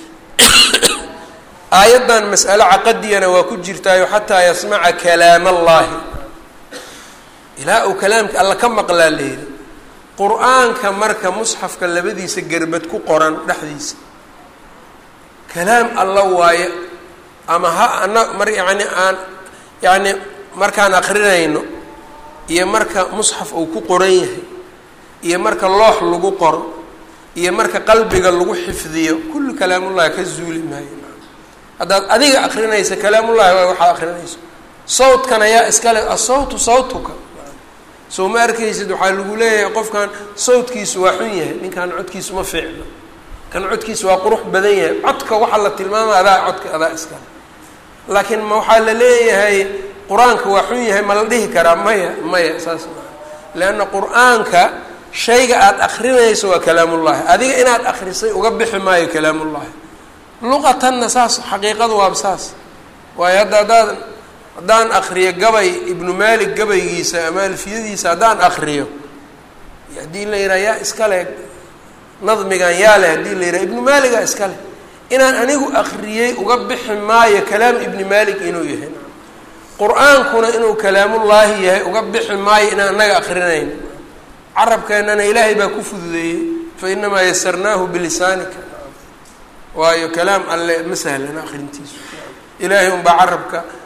aayaddan mas'alo caqadiyana waa ku jirtaayo xataa yasmaca kalaam allaahi ilaa uu kalaamka alla ka maqlaa leeli qur-aanka marka musxafka labadiisa gerbad ku qoran dhexdiisa kalaam alla waaye ama ha ana mar yacni aan yacni markaan akrinayno iyo marka musxaf uu ku qoran yahay iyo marka loox lagu qoro iyo marka qalbiga lagu xifdiyo kulli kalaamullahi ka zuuli maayo haddaad adiga akrinaysa kalaamullahi waa waxaa akrinayso sawdkan ayaa iskale asawtu sawtuka soo ma arkaysid waxaa lagu leeyahay qofkan sawdkiisu waa xun yahay ninkan codkiisu ma fiicno kan codkiisu waa qurux badan yahay codka waxaa la tilmaamaya adaa codka adaa iskale laakiin ma waxaa la leeyahay qur-aanka waa xun yahay ma la dhihi karaa maya maya saas maa leanna qur-aanka shayga aada akrinayso waa kalaamullahi adiga inaad akrisay uga bixi maayo kalaamullahi luqatanna saas xaqiiqadu waaba saas waayo hadda haddaad haddaan akriyo gabay ibnu maalik gabaygiisa ama alfiyadiisa haddaan akriyo haddii la yidhaha yaa iskale nadmigan yaa leh haddii la yidhaha ibnu maaligaa iska leh inaan anigu akriyey uga bixi maayo kalaam ibni maalik inuu yahay qur-aankuna inuu kalaamullaahi yahay uga bixi maayo inaan annaga akrinayn carabkeennana ilaahay baa ku fududeeyey fa inamaa yasarnaahu bilisaanika waayo kalaam alle ma sahlana akrintiisu ilaahay unbaa carabka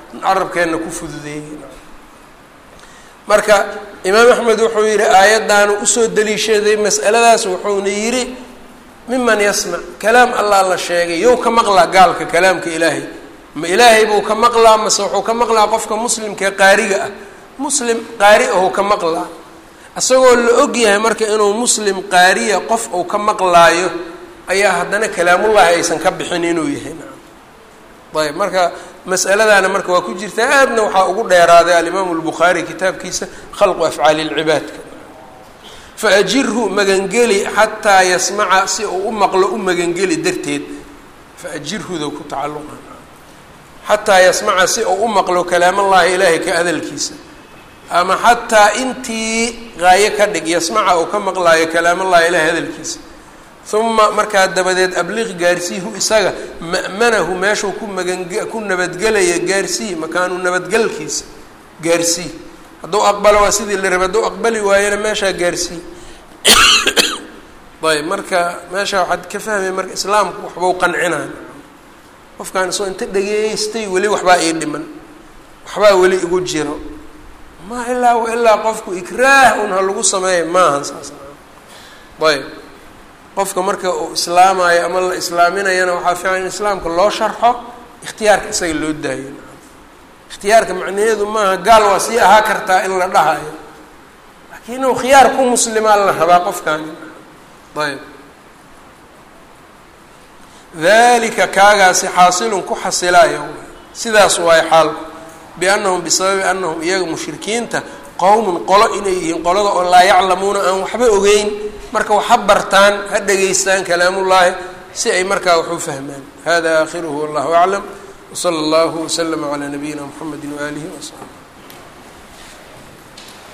carabkeenna ku fududeeyey marka imaam axmed wuxuu yidhi aayaddaanu usoo daliishaday mas'aladaas wuxuuna yidhi miman yasmac kalaam allah la sheegay yow ka maqlaa gaalka kalaamka ilaahay ma ilaahay buu ka maqlaa mase wuxuu ka maqlaa qofka muslimkaee qaariga ah muslim qaari ahuu ka maqlaa isagoo la og yahay marka inuu muslim qaariya qof uu ka maqlaayo ayaa haddana kalaamullahi aysan ka bixin inuu yahay ayb marka mas'aladaana marka waa ku jirtaa aadna waxaa ugu dheeraaday alimaamu albukhaari kitaabkiisa khalqu afcaali lcibaadka faajirhu magangeli xataa yasmaca si uu u maqlo u magangeli darteed faajirhuda ku tacaluqa xataa yasmaca si uu u maqlo kalaamallahi ilaahay ka hadalkiisa ama xataa intii qaayo ka dhig yasmaca uu ka maqlaayo kalaamallahi ilaahay hadalkiisa uma markaa dabadeed abliq gaarsiihu isaga ma'manahu meeshuu ku magange ku nabadgelaya gaarsii makaanu nabadgelkiisa gaarsii hadduu aqbalo waa sidii la rabay hadduu aqbali waayana meeshaa gaarsii ayb marka meesha waxaad ka fahmaya marka islaamku waxbau qancinaa qofkaan isoo inta dhageystay weli waxbaa ii dhiman waxbaa weli igu jiro ma ilaa ilaa qofku ikraah un ha lagu sameeya maahan saas ayb qofka marka uu islaamayo ama la islaaminayana waxaa fiican in islaamka loo sharxo ikhtiyaarka isaga loo daayo ikhtiyaarka macnaheedu maaha gaal waa sii ahaa kartaa in la dhahayo laakiin inuu khiyaar ku muslimaa la rabaa qofkaani ayb dalika kaagaasi xaasilun ku xasilayo sidaas waayo xaalku biannahum bisababi annahum iyaga mushrikiinta qowmun qolo inay yihiin qolada oo laa yaclamuuna aan waxba ogeyn marka wax ha bartaan ha dhegaystaan kalaamullaahi si ay markaa wax u fahmaan hada aakhiruhu wallahu aclam wsala allahu waslama calaa nabiyina mxamedi waaalihi wasaxbi